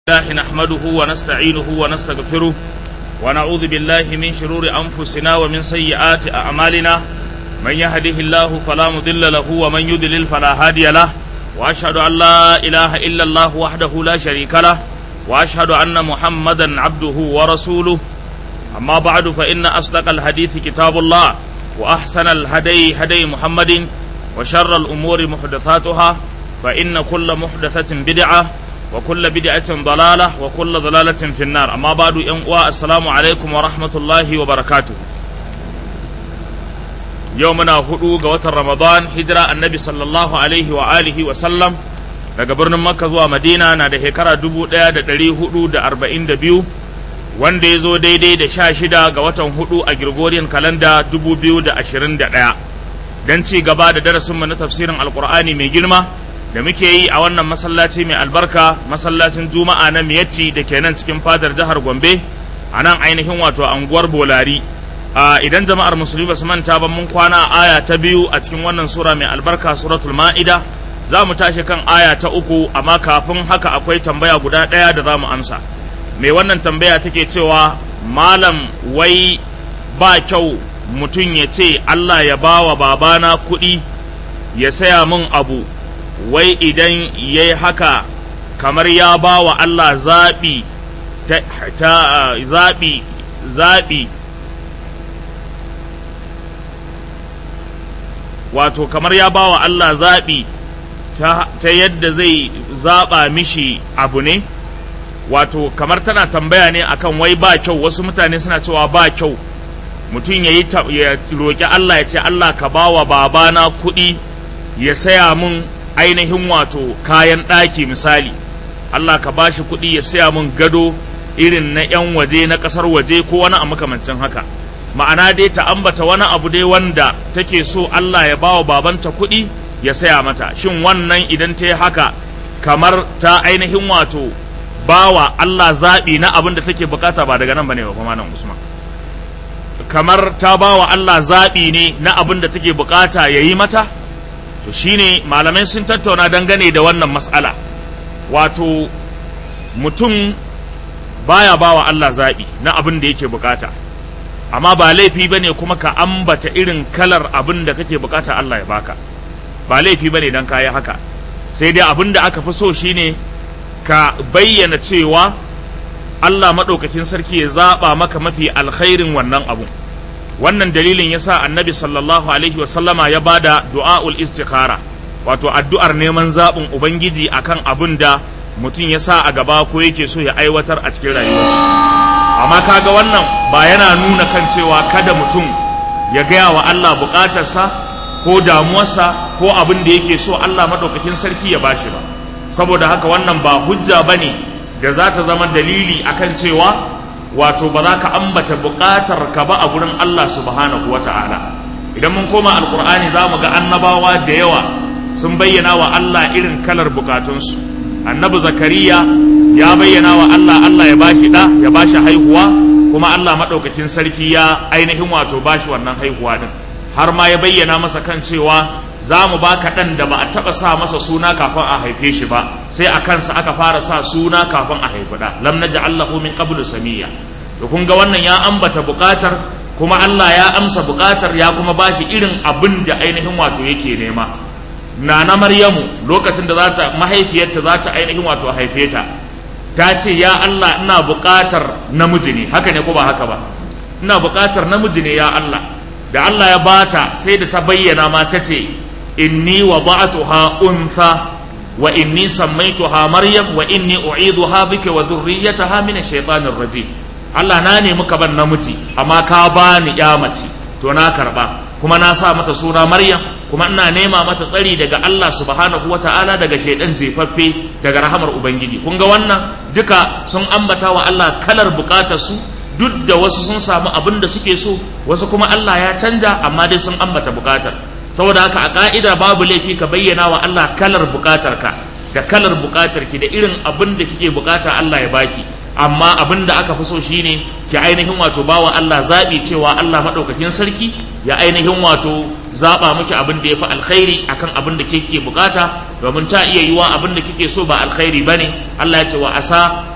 الله نحمده ونستعينه ونستغفره ونعوذ بالله من شرور أنفسنا ومن سيئات أعمالنا من يهده الله فلا مضل له ومن يضلل فلا هادي له وأشهد أن لا إله إلا الله وحده لا شريك له وأشهد أن محمدا عبده ورسوله أما بعد فإن أصدق الحديث كتاب الله وأحسن الهدي هدي محمد وشر الأمور محدثاتها فإن كل محدثة بدعة وكل بدعة ضلالة وكل ضلالة في النار أما بعد ينقوى السلام عليكم ورحمة الله وبركاته يومنا هدو قوة رمضان هجرة النبي صلى الله عليه وآله وسلم daga birnin Makka zuwa Madina na da shekara dubu ɗaya da ɗari hudu da arba'in da biyu wanda ya zo daidai da sha shida ga watan hudu a Gregorian kalanda dubu biyu da ashirin da ɗaya don ci gaba da darasinmu na tafsirin alkur'ani mai girma da muke yi a wannan masallaci mai albarka masallacin juma'a na miyatti da ke nan cikin fadar jihar gombe a nan ainihin wato anguwar bolari idan jama'ar musulmi ba su manta ba mun kwana aya ta biyu a cikin wannan sura mai albarka suratul ma'ida za mu tashi kan aya ta uku amma kafin haka akwai tambaya guda ɗaya da za mu amsa mai wannan tambaya take cewa malam wai ba kyau mutum ya ce allah ya ba wa babana kuɗi ya saya min abu wai idan ya yi haka kamar ya ba wa Allah zaɓi ta zaɓi zaɓi wato kamar ya ba wa Allah zaɓi ta yadda zai zaɓa mishi abu ne wato kamar tana tambaya ne akan wai ba kyau wasu mutane suna cewa ba kyau mutum ya yi ya roƙi Allah ya ce Allah ka ba wa babana kuɗi ya saya mun ainihin wato kayan ɗaki misali Allah ka ba shi kuɗi ya saya mun gado irin na 'yan waje na ƙasar waje ko wani a makamancin haka ma'ana dai ta ambata wani abu dai wanda take so Allah ya bawa babanta kuɗi ya saya mata shin wannan idan ta yi haka kamar ta ainihin wato bawa Allah zaɓi na abin da take bukata ba daga nan bane ba kuma nan Usman kamar ta bawa Allah zaɓi ne na abin da take bukata ya yi mata to shine malamai sun tattauna dangane da wannan mas'ala wato mutum baya bawa Allah zaɓi na abin da yake bukata amma ba laifi bane kuma ka ambata irin kalar abin da kake bukata Allah ya baka ba laifi bane dan kayi haka sai dai abin da aka fi so shine ka bayyana cewa Allah maɗaukakin sarki ya zaɓa maka mafi alkhairin wannan abun wannan dalilin ya sa annabi sallallahu alaihi wasallama ya ba da du'a'ul istikhara wato addu'ar neman zaɓin ubangiji akan abin da mutum ya sa a gaba ko yake so ya aiwatar a cikin rayuwa amma kaga wannan ba yana nuna kan cewa kada mutum ya gaya wa Allah buƙatarsa ko damuwarsa ko abin da yake so Allah maɗaukakin sarki ya bashi ba saboda haka wannan ba hujja bane da za ta zama dalili akan cewa wato ba za ka ambata buƙatar ka ba a gurin Allah subhanahu wa ta'ala idan mun koma alkur'ani za mu ga annabawa da yawa sun bayyana wa Allah irin kalar bukatunsu annabi zakariya ya bayyana wa Allah Allah ya bashi da ya bashi haihuwa kuma Allah maɗaukakin sarki ya ainihin wato bashi wannan haihuwa din har ma ya bayyana masa kan cewa za mu baka ɗan da ba a taɓa sa masa suna kafin a haife shi ba sai a kansa aka fara sa suna kafin a haifi ɗa lam naj'al lahu min qablu samiyya to kun ga wannan ya ambata buƙatar kuma Allah ya amsa buƙatar ya kuma bashi irin abin da ainihin wato yake nema nana Maryamu lokacin da za ta mahaifiyarta za ta ainihin wato haife ta ta ce ya Allah ina buƙatar namiji ne haka ne ko ba haka ba ina buƙatar namiji ne ya Allah da Allah ya bata sai da ta bayyana ma ta ce inni wada'tuha untha wa inni sammaituha maryam wa inni u'iduha bika wa dhurriyyataha min ash-shaytanir rajim Allah na nemi ka ban namiji amma ka bani ya mace to na karba kuma na sa mata suna maryam kuma ina nema mata tsari daga Allah subhanahu wata'ala daga shaidan jefaffe daga rahamar ubangiji kun ga wannan duka sun ambata wa Allah kalar bukatar su duk da wasu sun samu abin da suke so wasu kuma Allah ya canja amma dai sun ambata bukatar saboda haka a ka'ida babu laifi ka bayyana wa Allah kalar bukatar ka da kalar bukatar ki da irin abin da kike bukata Allah ya baki amma abin da aka fi so shine ki ainihin wato bawa Allah zabi cewa Allah madaukakin sarki ya ainihin wato zaba miki abin da yafi alkhairi akan abin da kike bukata domin ta iya yiwa abin da kike so ba alkhairi bane Allah ya ce wa asa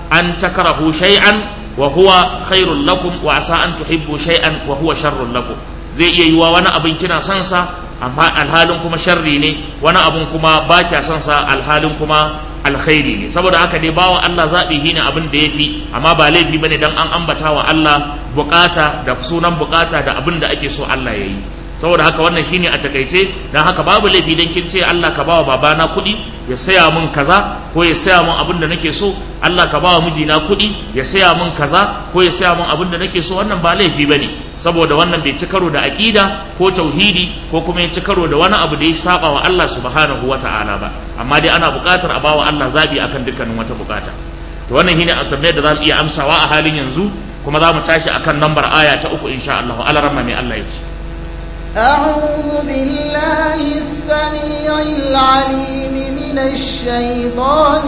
an takrahu shay'an wa huwa khairul lakum wa asa an tuhibbu shay'an wa huwa sharrul lakum zai iya yiwa wani abin kina son sa amma alhalin kuma sharri ne wani abin kuma ba kya son sa alhalin kuma alkhairi ne saboda haka dai bawa Allah zaɓi shine abin da yafi amma ba laifi bane dan an ambata wa Allah bukata da sunan bukata da abin da ake so Allah ya yi saboda haka wannan shine a takaice dan haka babu laifi dan kin ce Allah ka bawa babana kuɗi ya saya min kaza ko ya saya min abin da nake so Allah ka bawa mijina kuɗi ya saya min kaza ko ya saya min abin da nake so wannan ba laifi bane saboda wannan bai ci karo da aqida ko tauhidi ko kuma ya ci karo da wani abu da ya saba wa Allah subhanahu wata'ala ba amma dai ana buƙatar a bawa Allah zabi akan dukkanin wata buƙata to wannan shine a tambayar da za mu iya amsawa a halin yanzu kuma za mu tashi akan lambar aya ta uku insha Allah alaramma mai Allah ya ce أعوذ بالله السميع العليم من الشيطان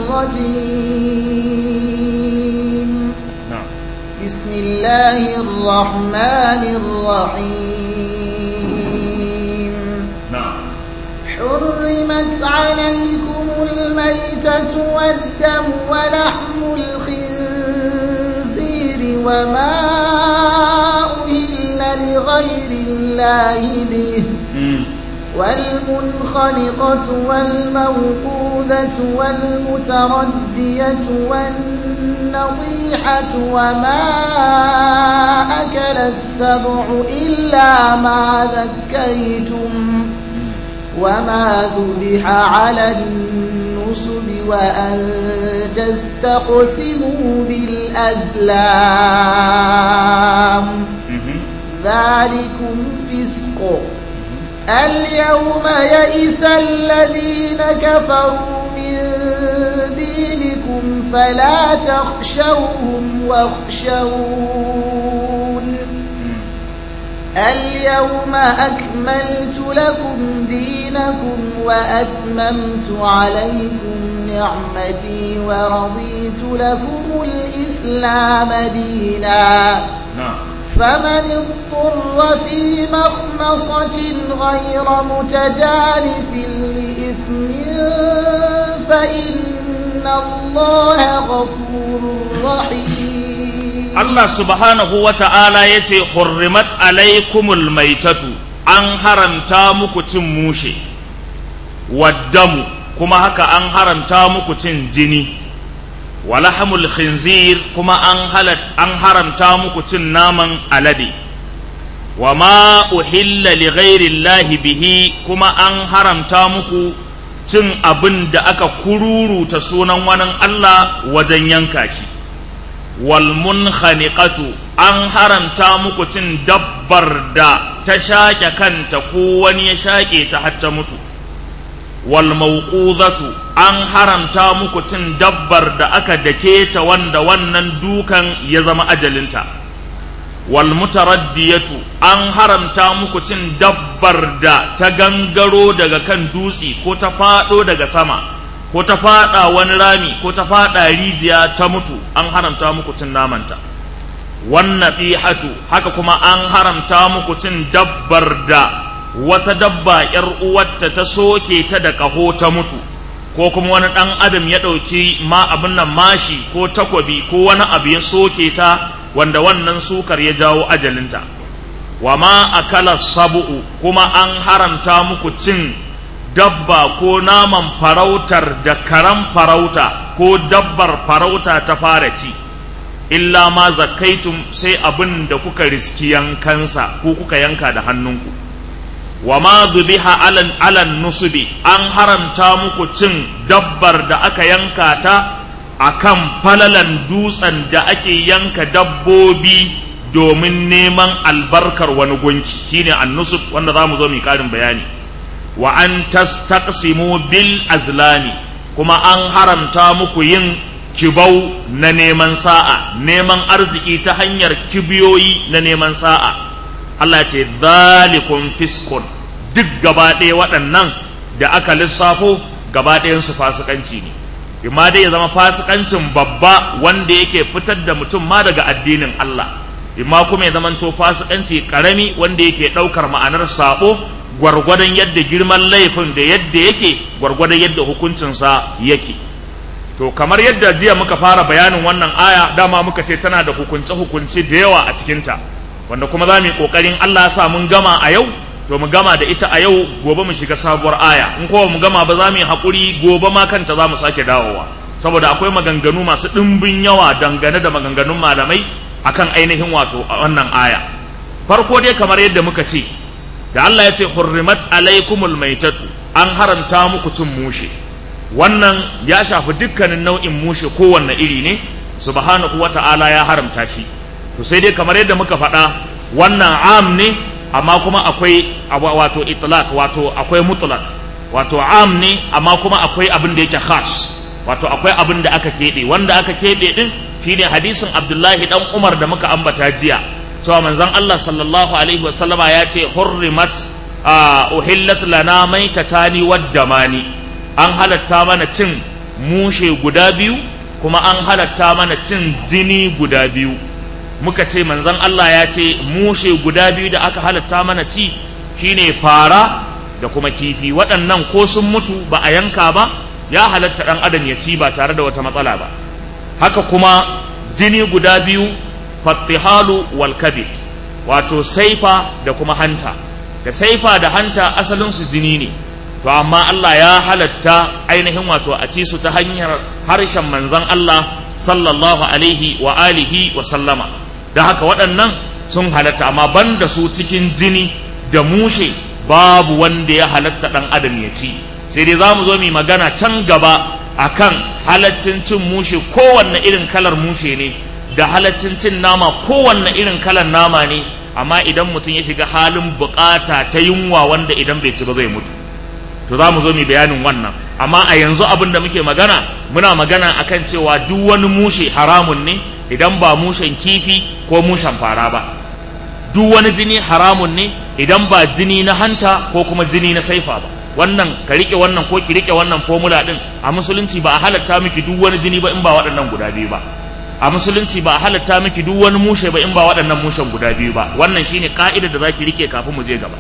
الرجيم na'am بسم الله الرحمن الرحيم na'am حرمت عليكم الميتة والدم ولحم الخنزير وما أهل لغير الله به Mm. والمنخنقة والموقوذة والمتردية والنطيحة وما أكل السبع إلا ما ذكيتم وما ذبح على النصب وأن تستقسموا بالأزلام Mhm. ذلكم فسق اليوم يئس الذين كفروا من دينكم فلا تخشوهم واخشون اليوم أكملت لكم دينكم وأتممت عليكم نعمتي ورضيت لكم الإسلام ديناً na'am فمن اضطر في مخمصة غير متجانف لإثم فإن الله غفور رحيم Allah subhanahu wa ta'ala ya ce, Hurrimat alaikumul maitatu, an haramta muku cin mushe, waddamu, kuma haka an haramta muku cin jini, walahamul khinzir kuma an, halat, an haramta muku cin naman alade, wa ma uhilla li ghairillahi bihi kuma an haramta muku cin abin da aka kururuta sunan wani Allah wajen yanka shi. walmunkhaniqatu an haramta muku cin dabbar da ta shaƙe kanta ko wani ya shaƙe ta har ta mutu walmauqudatu an haramta muku cin dabbar da aka dake ta wanda wannan dukan ya zama ajalinta walmutaraddiyatu an haramta muku cin dabbar da ta gangaro daga kan dutse ko ta faɗo daga sama ko ta fada wani rami ko ta fada rijiya ta mutu an haramta muku cin namanta wannan hatu haka kuma an haramta muku cin dabbar da wata dabba yar uwarta ta soke ta da ƙaho ta mutu ko kuma wani ɗan adam ya ɗauki ma abin nan mashi ko takwabi ko wani abu ya soke ta wanda wannan sukar ya jawo ajalinta wa ma akala sabu'u kuma an haramta muku cin dabba ko naman farautar da karan farauta ko dabbar farauta ta fara ci illa ma zakaitum sai abin da kuka riski yankansa ko kuka yanka da hannunku wa ma zubiha alan alan nusubi an haramta muku cin dabbar da aka yanka ta akan falalan dutsen da ake yanka dabbobi domin neman albarkar wani gunki shine annusub wanda za mu zo mu karin bayani wa an tastaqsimu bil azlami kuma an haramta muku yin kibau na neman sa'a neman arziki ta hanyar kibiyoyi na neman sa'a Allah ce zalikum fiskun duk gaba ɗaya waɗannan da aka lissafo gaba ɗayansu fasikanci ne imma dai ya zama fasikancin babba wanda yake fitar da mutum ma daga addinin Allah imma kuma ya zamanto fasikanci karami wanda yake ɗaukar ma'anar sabo gwargwadon yadda girman laifin da yadda yake gwargwadon yadda hukuncinsa yake to kamar yadda jiya muka fara bayanin wannan aya dama muka ce tana da hukunce-hukunce da yawa a cikinta wanda kuma za mu yi ƙoƙarin Allah sa mun gama a yau to mu gama da ita a yau gobe mu shiga sabuwar aya in kowa mu gama ba za mu yi haƙuri gobe ma kanta za mu sake dawowa saboda akwai maganganu masu ɗimbin yawa dangane da maganganun malamai akan ainihin wato a wannan aya farko dai kamar yadda muka ce da Allah ya ce hurrimat alaikumul maitatu an haramta muku cin mushe wannan ya shafi dukkanin nau'in mushe kowanne iri ne subhanahu wata'ala ya haramta shi to sai dai kamar yadda muka faɗa wannan am ne amma kuma akwai wato itlaq wato akwai mutlaq wato am ne amma kuma akwai abin da yake khas wato akwai abin da aka keɓe wanda aka keɓe din shine hadisin Abdullahi dan Umar da muka ambata jiya cewa manzon Allah sallallahu alaihi wasallama ya ce hurrimat uhillat lana maitatani waddamani an halatta mana cin mushe guda biyu kuma an halatta mana cin jini guda biyu muka ce manzon Allah ya ce mushe guda biyu da aka halatta mana ci shine fara da kuma kifi waɗannan ko sun mutu ba a yanka ba ya halatta ɗan adam ya ci ba tare da wata matsala ba haka kuma jini guda biyu fattihalu wal kabid wato saifa da kuma hanta da saifa da hanta asalinsu jini ne to amma Allah ya halatta ainihin wato a ci su ta hanyar harshen manzon Allah sallallahu alaihi wa alihi wa sallama da haka waɗannan sun halatta amma banda su cikin jini da mushe babu wanda ya halatta ɗan adam ya ci sai dai za mu zo mu magana can gaba akan halaccin cin mushe kowanne irin kalar mushe ne da halaccin cin nama kowanne irin kalar nama ne amma idan mutum ya shiga halin bukata ta yunwa wanda idan bai ci ba zai mutu to za mu zo mu bayanin wannan amma a yanzu abin da muke magana muna magana akan cewa duk wani mushe haramun ne idan ba mushen kifi ko mushen fara ba duk wani jini haramun ne idan ba jini na hanta ko kuma jini na saifa ba wannan ka rike wannan ko ki rike wannan formula din a musulunci ba a halatta miki duk wani jini ba in ba waɗannan guda biyu ba a musulunci ba a halatta miki duk wani mushe ba in ba waɗannan mushen guda biyu ba wannan shine ka'idar da zaki rike kafin mu je gaba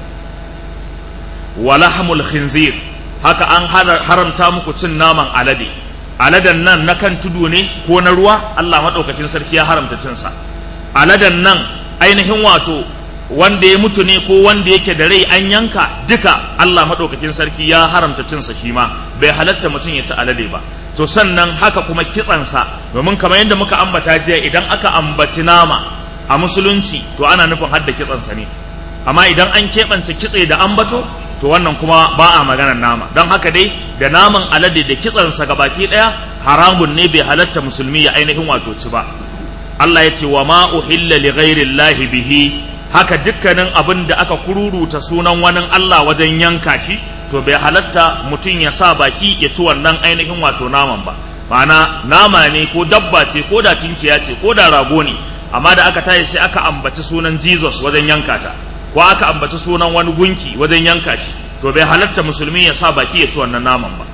walahmul khinzir haka an haramta muku cin naman alade aladen nan na kan tudu ne ko na ruwa Allah madaukakin sarki ya haramta cin sa aladen nan ainihin wato wanda ya mutu ne ko wanda yake da rai an yanka duka Allah madaukakin sarki ya haramta cin sa shi ma bai halatta mutum ya ci alade ba to sannan haka kuma kitsansa domin kamar yadda muka ambata jiya idan aka ambaci nama a musulunci to ana nufin hadda kitsansa ne amma idan an keɓance kitse da ambato to wannan kuma ba a maganar nama don haka dai da naman alade da kitsansa ga baki ɗaya haramun ne bai halatta musulmi ya ainihin wato ci ba Allah ya ce wa ma uhilla li ghairi bihi haka dukkanin abin da aka kururuta sunan wani Allah wajen yanka shi to bai halatta mutum ya sa baki ya ci wannan ainihin wato naman ba ma'ana nama ne ko dabba ce ko da tinkiya ce ko da rago ne amma da aka tayi sai aka ambaci sunan Jesus wajen yanka ta ko aka ambaci sunan wani gunki wajen yanka shi to bai halatta musulmi ya sa baki ya ci wannan naman ba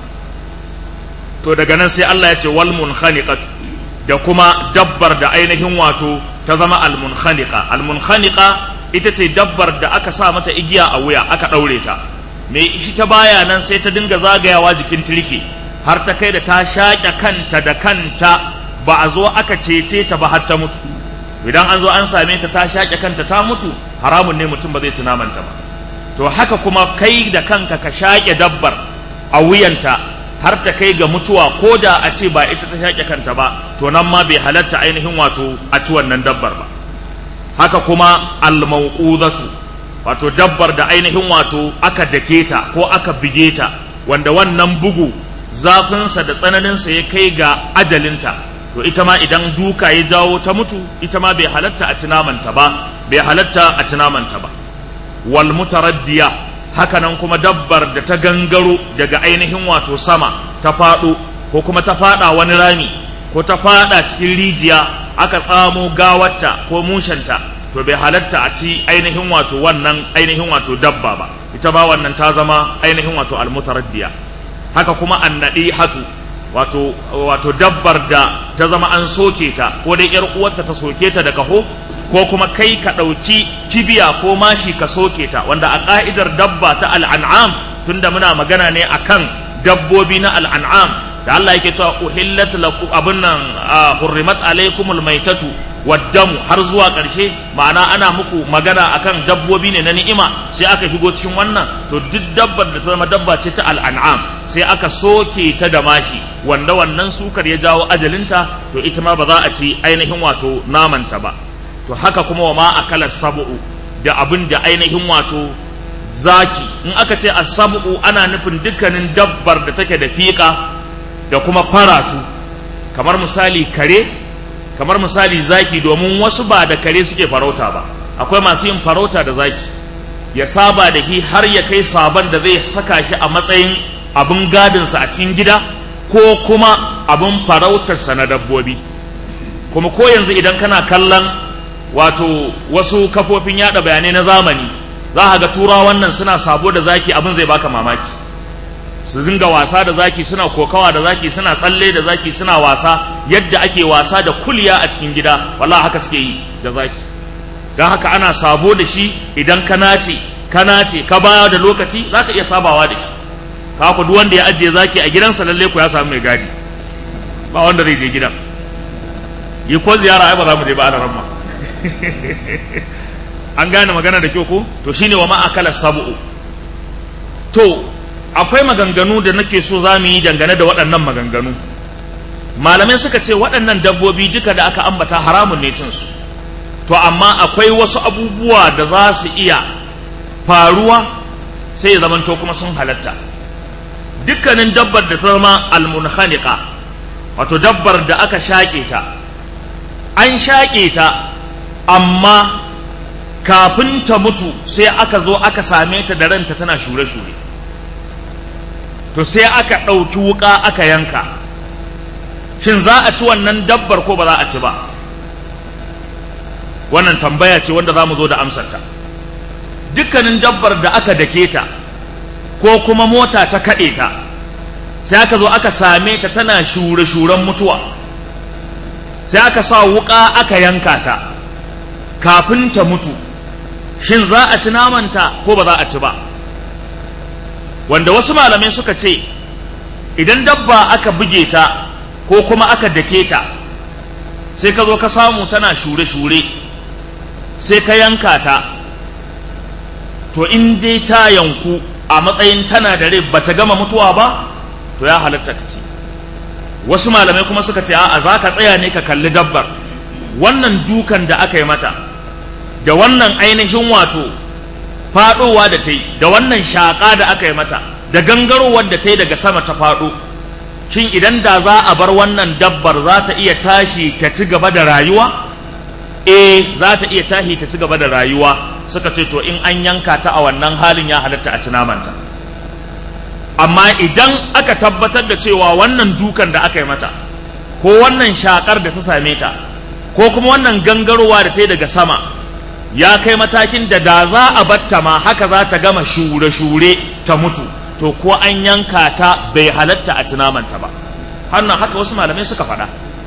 to daga nan sai Allah ya ce wal munkhaniqatu da kuma dabbar da ainihin wato ta zama al munkhaniqa al munkhaniqa ita ce dabbar da aka sa mata igiya a wuya aka daure ta me shi ta baya nan sai ta dinga zagayawa jikin turke har ta kai da ta shaƙe kanta da kanta ba a zo aka cece ta ba har ta mutu idan an zo an same ta ta shaƙe kanta ta mutu haramun ne mutum ba zai ci namanta ba to haka kuma kai da kanka ka shaƙe dabbar a wuyanta har ta kai ga mutuwa ko da a ce ba ita ta shaƙe kanta ba to nan ma bai halatta ainihin wato a ci wannan dabbar ba haka kuma almauqudatu wato dabbar da ainihin wato aka dake ta ko aka bige ta wanda wannan bugu zafinsa da tsananinsa ya kai ga ajalinta to ita ma idan duka ya jawo ta mutu ita ma bai halatta a tunamanta ba bai halatta a tunamanta ba wal mutaraddiya hakanan kuma dabbar da ta gangaro daga ainihin wato sama ta faɗo ko kuma ta faɗa wani rami ko ta faɗa cikin rijiya aka tsamo gawarta ko mushanta to bai halatta a ci ainihin wato wannan ainihin wato dabba ba ita ba wannan ta zama ainihin wato almutaraddiya haka kuma annadi hatu wato wato dabbar da ta zama an soke ta ko dai yar uwarta ta soke ta da kaho ko kuma kai ka ɗauki kibiya ko mashi ka soke ta wanda a ƙa'idar dabba ta al'an'am tunda muna magana ne akan dabbobi na al'an'am da Allah yake cewa uhillat lakum abun nan hurrimat alaikumul maitatu waddamu har zuwa ƙarshe ma'ana ana muku magana akan dabbobi ne na ni'ima sai aka shigo cikin wannan to duk dabbar da ta zama dabba ce ta al'an'am sai aka soke ta da mashi wanda wannan sukar ya jawo ajalinta to ita ma ba za a ci ainihin wato namanta ba to haka kuma wa ma akala sabu'u da abin da ainihin wato zaki in aka ce asabu ana nufin dukkanin dabbar da take da fiƙa da kuma faratu kamar misali kare kamar misali zaki domin wasu ba da kare suke farauta ba akwai masu yin farauta da zaki ya saba da shi har ya kai sabon da zai saka shi a matsayin abin gadinsa a cikin gida ko kuma abin farautarsa na dabbobi kuma ko yanzu idan kana kallon wato wasu kafofin yada bayanai na zamani za ga turawan nan suna sabo da zaki abin zai baka mamaki su dinga wasa da zaki suna kokawa da zaki suna tsalle da zaki suna wasa yadda ake wasa da kulya a cikin gida wallahi haka suke yi da zaki don haka ana sabo da shi idan ka nace ka nace ka baya da lokaci za ka iya sabawa da shi ka ku duk wanda ya ajiye zaki a gidansa lalle ku ya samu mai gadi ba wanda zai je gidan yi ko ziyara ai ba za mu je ba ana ramma an gane magana da kyau ko to shine wa ma'akala sabu'u to akwai maganganu da nake so za mu yi dangane da waɗannan maganganu malamai suka ce waɗannan dabbobi duka da aka ambata haramun ne cinsu to amma akwai wasu abubuwa da za su iya faruwa sai ya zamanto kuma sun halatta dukkanin dabbar da ta zama almunhanika wato dabbar da aka shaƙe ta an shaƙe ta amma kafin ta mutu sai aka zo aka same ta da ranta tana shure-shure to sai aka ɗauki wuƙa aka yanka shin za a ci wannan dabbar ko ba za a ci ba wannan tambaya ce wanda za mu zo da amsarta dukkanin dabbar da aka dake ta ko kuma mota ta kaɗe ta sai aka zo aka same ta tana shure-shuren mutuwa sai aka sa wuƙa aka yanka ta kafin ta mutu shin za a ci namanta ko ba za a ci ba wanda wasu malamai suka ce idan dabba aka buge ta ko kuma aka dake ta sai ka zo ka samu tana shure-shure sai ka yanka ta to in dai ta yanku a matsayin tana da rai bata gama mutuwa ba to ya halatta ka ci wasu malamai kuma suka ce a'a za ka tsaya ne ka kalli dabbar wannan dukan da aka yi mata da wannan ainihin wato faɗowa da ta yi da wannan shaƙa da aka yi mata da gangarowar da ta yi daga sama ta faɗo shin idan da za a bar wannan dabbar za ta iya tashi ta ci gaba da rayuwa eh za ta iya tashi ta ci gaba da rayuwa suka ce to in an yanka ta a wannan halin ya halatta a ci namanta amma idan aka tabbatar da cewa wannan dukan da aka yi mata ko wannan shakar da ta same ta ko kuma wannan gangarowa da ta yi daga sama ya kai matakin da da za a batta ma haka za ta gama shure-shure ta mutu to ko an yanka ta bai halatta a tunamanta ba hannan haka wasu malamai suka faɗa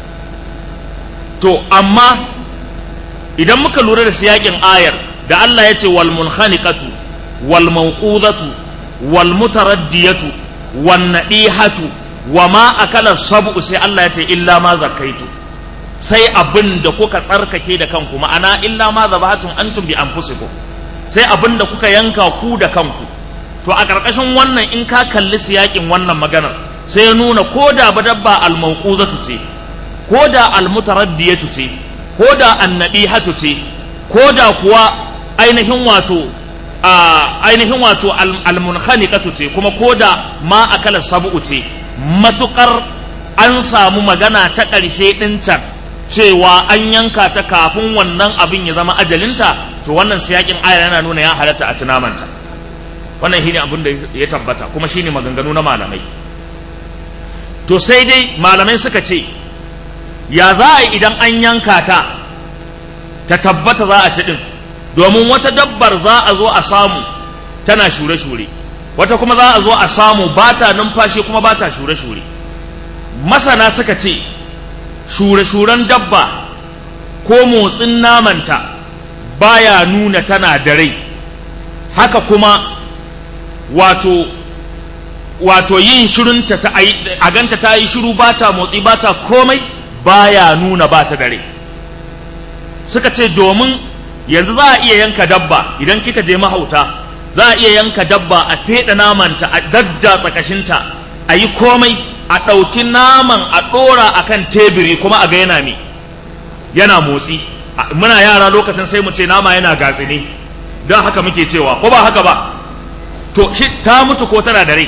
to amma idan muka lura da siyakin ayar da Allah ya ce wal munkhaniqatu wal mawqudatu wal mutaraddiyatu wan nadihatu wa ma akala sab'u sai Allah ya ce illa ma zakaitu sai abin da kuka tsarkake da kanku ma'ana illa ma zabahatun antum bi anfusikum sai abin da kuka yanka ku da kanku to a ƙarƙashin wannan in ka kalli siyakin wannan maganar sai ya nuna ko da dabba al-mawquzatu ce ko da al-mutaraddiyatu ce ko da annabihatu ce ko da kuwa ainihin wato ainihin wato al-munkhaniqatu ce kuma ko da ma akala sab'u ce matukar an samu magana ta ƙarshe ɗin can cewa an yanka ta kafin wannan abin ya zama ajalinta to wannan siyakin ayar yana nuna ya halatta a tunamanta wannan shine abin da ya tabbata kuma shine maganganu na malamai to sai dai malamai suka ce ya za a yi idan an yanka ta ta tabbata za a ci din domin wata dabbar za a zo a samu tana shure-shure wata kuma za a zo a samu ba ta numfashi kuma ba ta shure-shure masana suka ce shure-shuren dabba ko motsin namanta baya nuna tana da rai haka kuma wato wato yin shirunta ta a ganta ta yi shiru ba ta motsi ba ta komai baya nuna ba ta dare suka ce domin yanzu za a iya yanka dabba idan kika je mahauta za a iya yanka dabba a feɗa namanta a daddatsa kashinta a yi komai a ɗauki naman a ɗora a kan tebiri kuma a ga yana me yana motsi muna yara lokacin sai mu ce nama yana gatsini don haka muke cewa ko ba haka ba to shi ta mutu ko tana da rai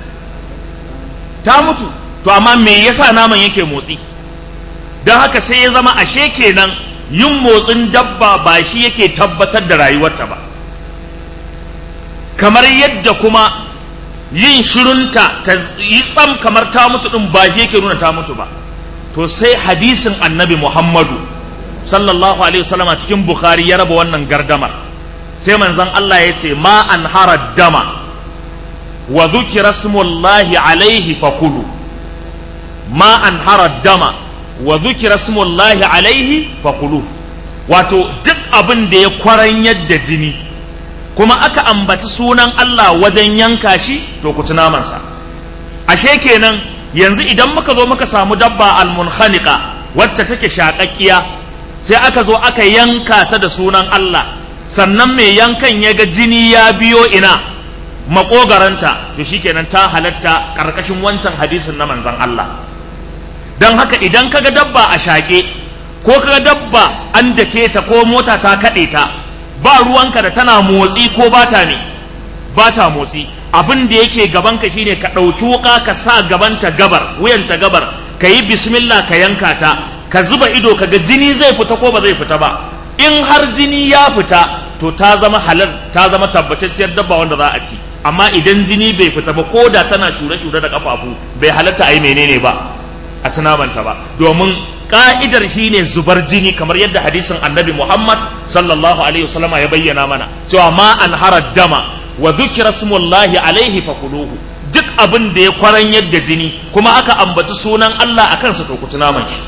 ta mutu to amma me yasa naman yake motsi don haka sai ya zama ashe kenan yin motsin dabba ba shi yake tabbatar da rayuwarta ba kamar yadda kuma yin shirunta ta yi tsam kamar ta mutu din ba shi yake nuna ta mutu ba to sai hadisin annabi muhammadu sallallahu alaihi wasallam cikin bukhari ya raba wannan gardamar sai manzon Allah ya ce ma an hara dama wa dhukira smullahi alaihi fakulu ma an hara dama wa dhukira smullahi alaihi fakulu wato duk abin da ya kwaran yadda jini kuma aka ambaci sunan Allah wajen yanka shi to ku ci namansa ashe kenan yanzu idan muka zo muka samu dabba almunkhaniqa wacce take shaƙaƙƙiya sai aka zo aka yanka ta da sunan Allah sannan mai yankan ya ga jini ya biyo ina makogaranta to shikenan ta halatta ƙarƙashin wancan hadisin na manzon Allah don haka idan kaga dabba a shaƙe ko kaga dabba an dake ta ko mota ta kaɗe ta ba ruwanka da tana motsi ko ba ta ne ba ta motsi abin da yake gabanka shine ka ɗauki wuka ka sa gabanta gabar wuyanta gabar ka yi bismillah ka yanka ta ka zuba ido ka ga jini zai fita ko ba zai fita ba in har jini ya fita to ta zama halal ta zama tabbatacciyar dabba wanda za a ci amma idan jini bai fita ba ko da tana shure-shure da kafafu bai halatta a yi menene ba a ci namanta ba domin ka'idar shine zubar jini kamar yadda hadisin annabi Muhammad sallallahu alaihi wasallama ya bayyana mana cewa ma an harar dama wa dhukira smullahi alaihi fakuluhu duk abin da ya kwaran yadda jini kuma aka ambaci sunan Allah a kansa to ku ci naman shi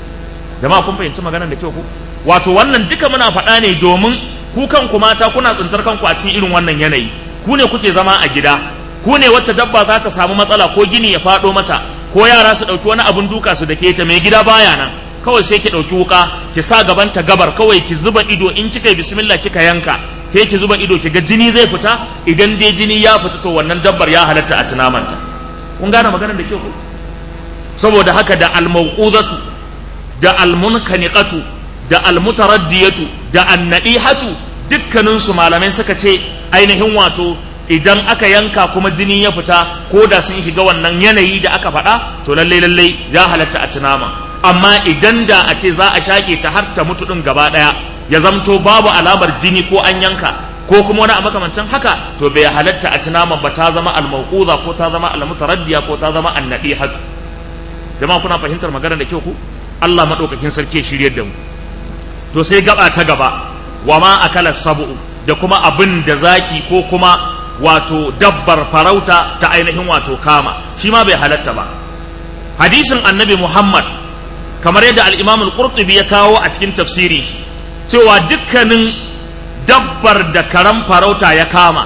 jama'a kun fahimci maganar da kyau ku wato wannan duka muna faɗa ne domin ku kanku mata kuna tsintar kanku a cikin irin wannan yanayi ku ne kuke zama a gida ku ne wacce dabba za ta samu matsala ko gini ya faɗo mata ko yara su ɗauki wani abin duka su da ke ta mai gida baya nan kawai sai ki ɗauki wuka ki sa gaban ta gabar kawai ki zuba ido in kika yi bismillah kika yanka ke ki zuba ido ki ga jini zai fita idan dai jini ya fita to wannan dabbar ya halatta a tunamanta kun gane maganar da ke ku saboda haka da almauqudatu da almunkaniqatu da almutaraddiyatu da annadihatu dukkanin su malamai suka ce ainihin wato idan aka yanka kuma jini ya fita ko da sun shiga wannan yanayi da aka faɗa to lallai lallai ya halatta a tunama amma idan da a ce za a shaƙe ta har ta mutu ɗin gaba ɗaya ya zamto babu alamar jini ko an yanka ko kuma wani a makamancin haka to bai halatta a tunama ba ta zama almauquza ko ta zama almutaraddiya ko ta zama annadihatu jama'a kuna fahimtar magana da kyau ku Allah madaukakin sarki shiryar da mu to sai gaba ta gaba wa ma akala sab'u da kuma abin da zaki ko kuma wato dabbar farauta ta ainihin wato kama shi ma bai halatta ba hadisin annabi muhammad kamar yadda al-imam al-qurtubi ya kawo a cikin tafsiri cewa dukkanin dabbar da karan farauta ya kama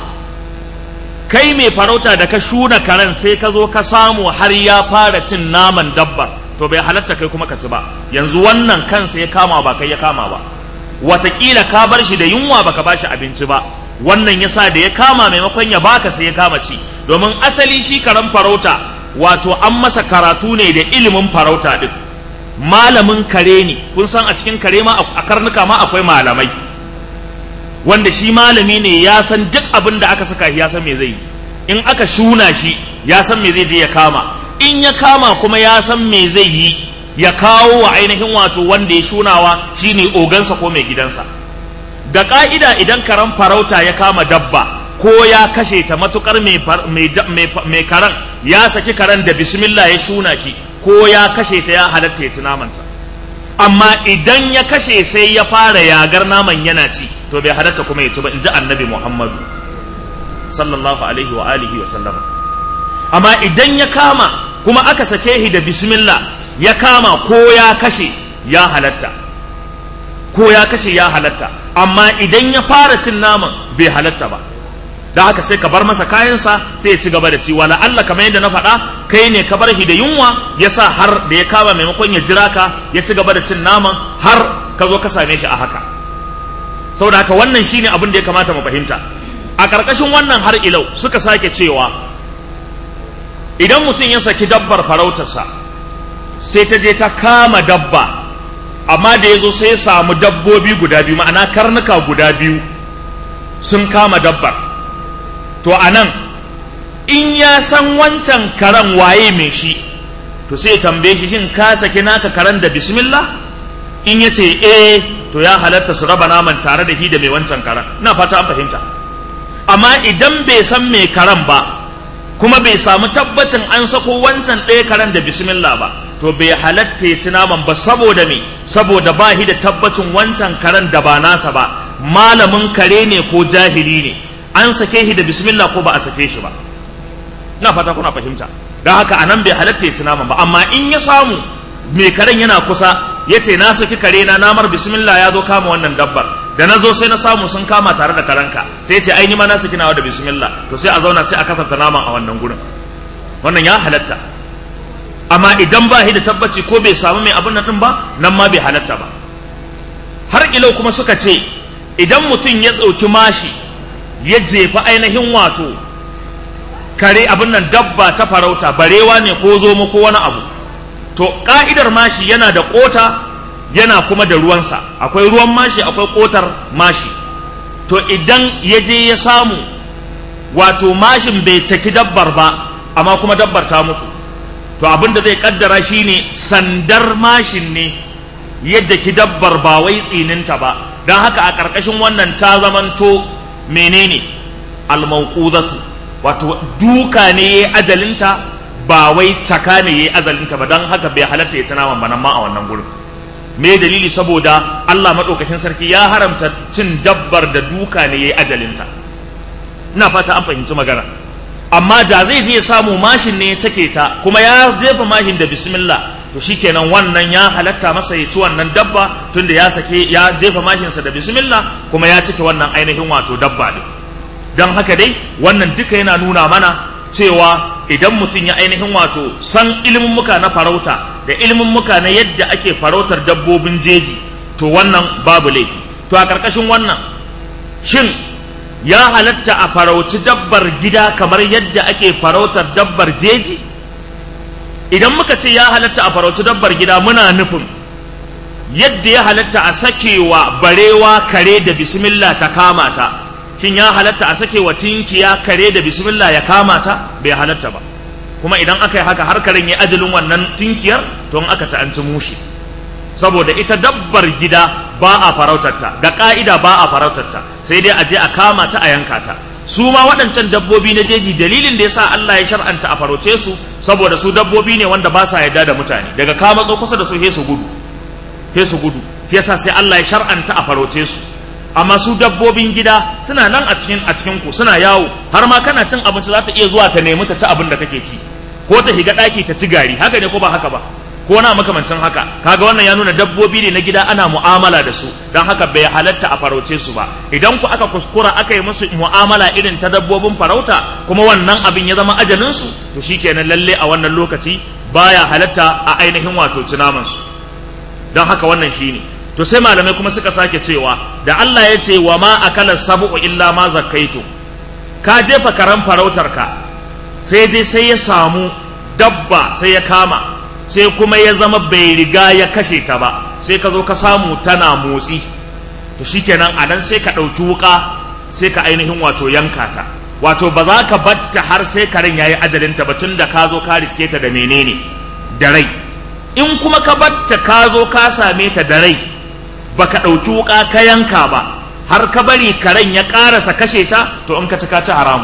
kai mai farauta da ka shuna karen sai ka zo ka samu har ya fara cin naman dabbar to bai halatta kai kuma ka ci ba yanzu wannan kansa ya kama ba kai ya kama ba watakila ka bar shi da yunwa baka bashi abinci ba wannan yasa da ya kama maimakon ya baka sai ya kama ci domin asali shi karan farauta wato an masa karatu ne da ilimin farauta din malamin kare ne kun san a cikin kare ma a karnuka ma akwai malamai wanda shi malami ne ya san duk abin da aka saka shi ya san me zai yi in aka shuna shi ya san me zai je ya kama in ya kama kuma ya san me zai yi ya kawo wa ainihin wato wanda ya shunawa shine ogansa ko mai gidansa da ka'ida idan karan farauta ya kama dabba ko ya kashe ta matukar mai karan ya saki karan da bismillah ya shuna shi ko ya kashe ta ya halatta ya ci namanta amma idan ya kashe sai ya fara yagar naman yana ci to bai halatta kuma ya ci ba in ji annabi muhammadu sallallahu alaihi wa alihi wa sallama amma idan ya kama kuma aka sake shi da bismillah ya kama ko ya kashe ya halatta ko ya kashe ya halatta amma idan ya fara cin naman bai halatta ba da haka sai ka bar masa kayansa sai ya ci gaba da ci wala Allah kamar yadda na faɗa kai ne ka bar shi da yunwa ya sa har da ya kama maimakon ya jira ka ya ci gaba da cin naman har ka zo ka same shi a haka saboda haka wannan shine abin da ya kamata mu fahimta a ƙarƙashin wannan har ilau suka sake cewa idan mutum ya saki dabbar farautarsa sai ta je ta kama dabba amma da ya zo sai ya samu dabbobi guda biyu ma'ana karnuka guda biyu sun kama dabbar to a nan in ya san wancan karen waye mai shi to sai ya tambaye shi shin ka saki naka karen da bismillah in ya ce eh to ya halatta su raba naman tare da shi da mai wancan karen ina fata an fahimta amma idan bai san mai karen ba kuma bai samu tabbacin an sako wancan ɗaya karen da bismillah ba to bai halatta ya ci naman ba saboda me saboda ba shi da tabbacin wancan karen da ba nasa ba malamin kare ne ko jahili ne an sake shi da bismillah ko ba a sake shi ba ina fata kuna fahimta don haka anan bai halatta ya ci naman ba amma in ya samu mai karen yana kusa ya ce na saki kare na namar bismillah ya zo kama wannan dabbar da na zo sai na samu sun kama tare da karanka sai ya ce ai ni ma na saki nawa da bismillah to sai a zauna sai a kasanta naman a wannan gurin wannan ya halatta amma idan ba shi da tabbaci ko bai samu mai abin nan din ba nan ma bai halatta ba har ilau kuma suka ce idan mutum ya ɗauki mashi ya jefa ainihin wato kare abin nan dabba ta farauta barewa ne ko zomo ko wani abu to ka'idar mashi yana da ƙota yana kuma da ruwansa akwai ruwan mashi akwai ƙotar mashi to idan ya je ya samu wato mashin bai caki dabbar ba amma kuma dabbar ta mutu to abin da zai kaddara shine sandar mashin ne yadda ki dabbar ba wai tsininta ba don haka a ƙarƙashin wannan ta zamanto menene almauqudatu wato duka ne ya ajalinta ba wai caka ne ya azalinta ba don haka bai halatta ya tana ba ma a wannan gurin me dalili saboda Allah maɗaukakin sarki ya haramta cin dabbar da duka ne ya ajalinta ina fata an fahimci magana amma da zai je samu mashin ne ya take ta kuma ya jefa mashin da bismillah to shikenan wannan ya halatta masa ya ci wannan dabba tunda ya sake ya jefa mashinsa da bismillah kuma ya cike wannan ainihin wato dabba din don haka dai wannan duka yana nuna mana cewa idan mutum ya ainihin wato san ilimin muka na farauta da ilimin muka na yadda ake farautar dabbobin jeji to wannan babu laifi to a ƙarƙashin wannan shin ya halatta a farauci dabbar gida kamar yadda ake farautar dabbar jeji idan muka ce ya halatta a farauci dabbar gida muna nufin yadda ya halatta a sakewa barewa kare da bismillah ta kama ta shin ya halatta a sakewa tinkiya kare da bismillah ya kama ta bai halatta ba kuma idan aka yi haka har karen ya ajalin wannan tinkiyar to in aka ci an ci mushi saboda ita dabbar gida ba a farautarta da ka'ida ba a farautarta sai dai a je a kama ta a yanka ta su ma waɗancan dabbobi na jeji dalilin da yasa Allah ya shar'anta a farauce su saboda su dabbobi ne wanda ba sa yarda da mutane daga ka matso kusa da su he su gudu he su gudu yasa sai Allah ya shar'anta a farauce su amma su dabbobin gida suna nan a cikin a cikin ku suna yawo har ma kana cin abinci za ta iya zuwa ta nemi ta ci abin da kake ci ko ta higa ɗaki ta ci gari haka ne ko ba haka ba ko na makamancin haka kaga wannan ya nuna dabbobi ne na gida ana mu'amala da su don haka bai halatta a farauce su ba idan ku aka kuskura aka yi musu mu'amala irin ta dabbobin farauta kuma wannan abin ya zama ajalin su to shikenan lalle a wannan lokaci baya halatta a ainihin wato cinaman su don haka wannan shine to sai malamai kuma suka sake cewa da Allah ya ce wa ma akala sabu illa ma zakkaitu ka jefa karan farautar ka sai je sai ya samu dabba sai ya kama sai kuma ya zama bai riga ya kashe ta ba sai ka zo ka samu tana motsi to shikenan a nan sai ka ɗauki wuka sai ka ainihin wato yanka ta wato ba za ka batta har sai karen yayi ajalinta ba tun da ka zo ka riske ta da menene da rai in kuma ka batta ka zo ka same ta da rai baka ɗauki wuka ka yanka ba har ka bari karen ya ƙarasa kashe ta to in ka ci ka ci haramu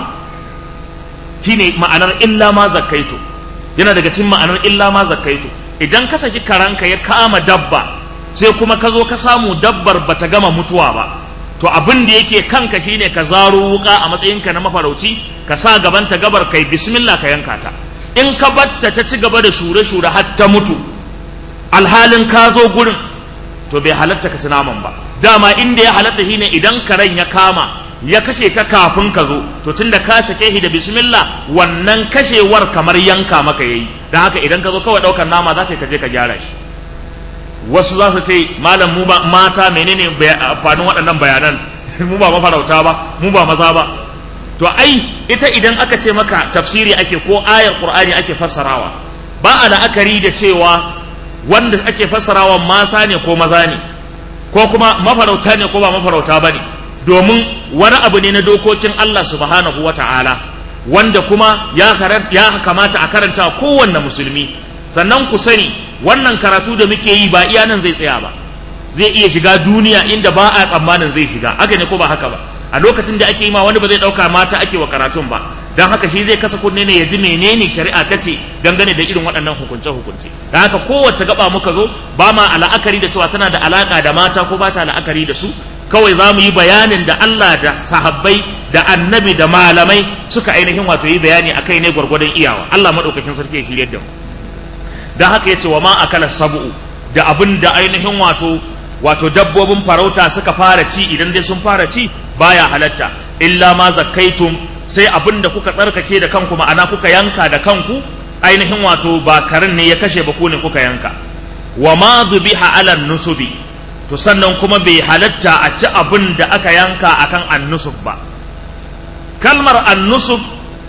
shine ma'anar illa ma zakkaitu yana daga cikin ma'anar illa ma zakkaitu idan ka saki karanka ya kama dabba sai kuma ka zo ka samu dabbar bata gama mutuwa ba to abin da yake kanka shine ka zaro wuka a matsayinka na mafarauci ka sa gaban ta gabar kai bismillah ka yanka ta in ka batta ta ci gaba da shure shure har ta mutu alhalin ka zo gurin to bai halatta ka ci naman ba dama inda ya halatta shine idan karen ya kama ya kashe ta kafin ka zo to tunda ka sake shi da bismillah wannan kashewar kamar yanka maka yayi dan haka idan ka zo kawai daukar nama za ka je ka gyara shi wasu za su ce malam mu ba mata menene amfanin waɗannan bayanan mu ba mafarauta ba mu ba maza ba to ai ita idan aka ce maka tafsiri ake ko ayar qur'ani ake fassarawa ba a la'akari da cewa wanda ake fassarawa mata ne ko maza ne ko kuma mafarauta ne ko ba mafarauta ba ne domin wani abu ne na dokokin Allah subhanahu wa ta'ala wanda kuma ya kamata a karanta kowanne musulmi sannan ku sani wannan karatu da muke yi ba iya nan zai tsaya ba zai iya shiga duniya inda ba a tsammanin zai shiga haka ne ko ba haka ba a lokacin da ake yi ma wani ba zai ɗauka mata ake wa karatun ba don haka shi zai kasa kunne ne ya ji menene shari'a ta ce dangane da irin waɗannan hukunce hukunce don haka kowace gaba muka zo ba ma la'akari da cewa tana da alaƙa da mata ko ba ta la'akari da su kawai za mu yi bayanin da Allah da sahabbai da annabi da malamai suka ainihin wato yi bayani a kai ne gwargwadon iyawa Allah maɗaukakin sarki ya shirya da mu don haka ya ce wa ma akala sabu'u da abin da ainihin wato wato dabbobin farauta suka fara ci idan dai sun fara ci baya halatta illa ma zakkaitum sai abin da kuka tsarkake da kanku ma'ana kuka yanka da kanku ainihin wato ba karin ne ya kashe ba ku ne kuka yanka wa ma dhubiha ala nusubi to sannan kuma bai halatta a ci abin da aka yanka akan annusub ba kalmar annusub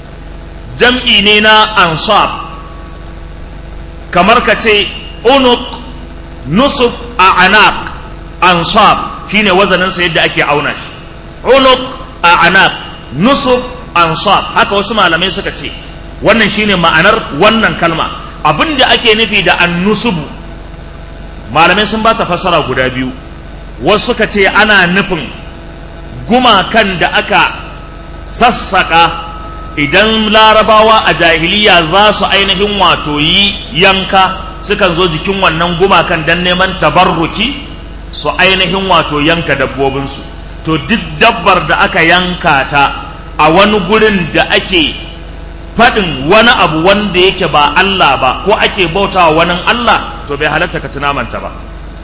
jam'i ne na ansab kamar ka ce unuk nusub a anaq ansab shine wazaninsa yadda ake auna shi unuk a anaq nusub ansab haka wasu malamai suka ce wannan shine ma'anar wannan kalma abin da ake nufi da annusubu malamai sun ba ta fassara guda biyu wasu suka ce ana nufin gumakan da aka sassaka idan larabawa a jahiliya za su ainihin wato yi yanka sukan zo jikin wannan gumakan don neman tabarruki su ainihin wato yanka dabbobinsu to duk dabbar da aka yanka ta a wani gurin da ake faɗin wani abu wanda yake ba Allah ba ko ake bautawa wani Allah to bai halatta ka tunamanta ba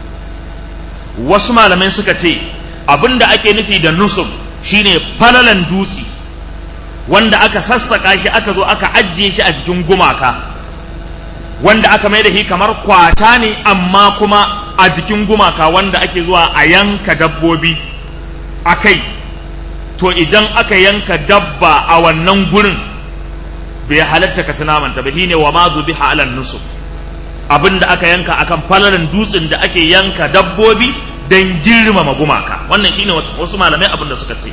wasu malamai suka ce abin da ake nufi da nusub shine falalan dutse wanda aka sassaka shi aka zo aka ajiye shi a jikin gumaka wanda aka mai da shi kamar kwata ne amma kuma a jikin gumaka wanda ake zuwa a yanka dabbobi a kai to idan aka yanka dabba a wannan gurin bai halatta ka ci namanta ba shine wa ma zubiha alal nusub abinda aka yanka akan falalan dutsen da ake yanka dabbobi don girmama gumaka wannan shine wasu malamai abin da suka ce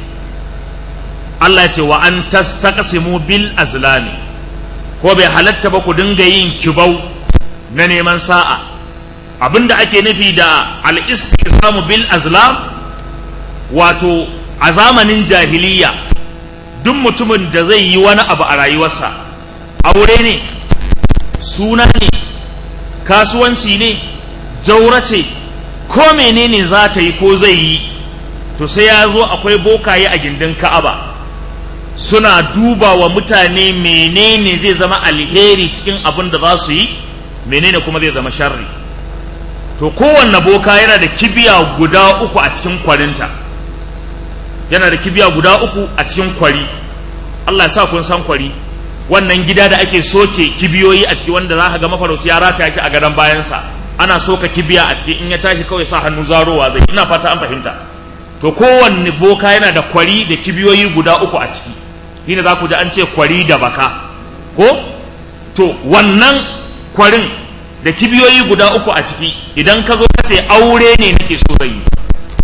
Allah ya ce wa an tastaqsimu bil azlami ko bai halatta ba ku dinga yin kibau na neman sa'a abinda ake nufi da al istiqsamu bil azlam wato a zamanin jahiliya duk mutumin da zai yi wani abu a rayuwarsa aure ne suna ne kasuwanci ne jaura ce ko menene za ta yi ko zai yi to sai ya zo akwai bokaye a gindin ka'aba suna duba wa mutane menene zai zama alheri cikin abin da za su yi menene kuma zai zama sharri to kowanne boka yana da kibiya guda uku a cikin kwarinta yana da kibiya guda uku a cikin kwari Allah ya sa kun san kwari wannan gida da ake soke kibiyoyi a ciki wanda za ka ga mafarauci ya rataya shi a gadon bayansa ana soka kibiya a ciki in ya tashi kawai sa hannu zarowa zai ina fata an fahimta to kowanne boka yana da kwari da kibiyoyi guda uku a ciki shine za ku ji an ce kwari da baka ko to wannan kwarin da kibiyoyi guda uku a ciki idan ka zo ka ce aure ne nake so zai yi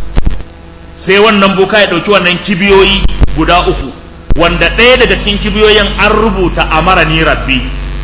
sai wannan boka ya ɗauki wannan kibiyoyi guda uku wanda ɗaya daga cikin kibiyoyin an rubuta amara ni rabbi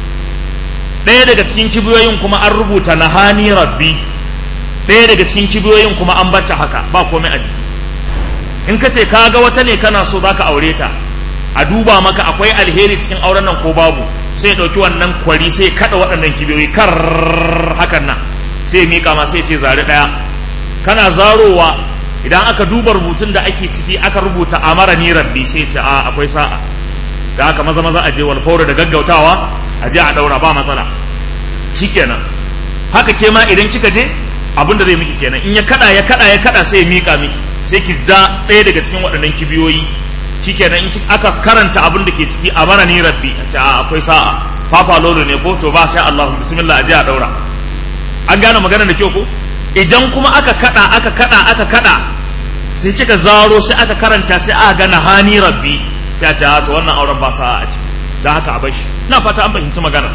ɗaya daga cikin kibiyoyin kuma an rubuta nahani rabbi ɗaya daga cikin kibiyoyin kuma an bata haka ba komai a jiki in ka ce ka ga wata ne kana so za ka aure ta a duba maka akwai alheri cikin auren nan ko babu sai ya ɗauki wannan kwari sai ya kaɗa waɗannan kibiyoyi kar hakan nan sai ya miƙa ma sai ya ce zari ɗaya kana zarowa idan aka duba rubutun da ake ciki aka rubuta amara ni rabbi sai ce a akwai sa'a da aka maza maza a je wal da gaggautawa a je a daura ba matsala shikenan haka ke ma idan kika je abin da zai miki kenan in ya kada ya kada ya kada sai ya mika miki sai ki ja ɗaya daga cikin waɗannan kibiyoyi shikenan in aka karanta abin da ke ciki a bara ni rabbi a ce a akwai sa'a fafa lolo ne ko to ba sha Allah bismillah a je a daura an gane magana da kyau ko idan kuma aka kada aka kada aka kada sai kika zaro sai aka karanta sai aka gana hani rabbi sai a ce to wannan auren ba sa'a a ciki da haka a bashi ina fata an fahimci magana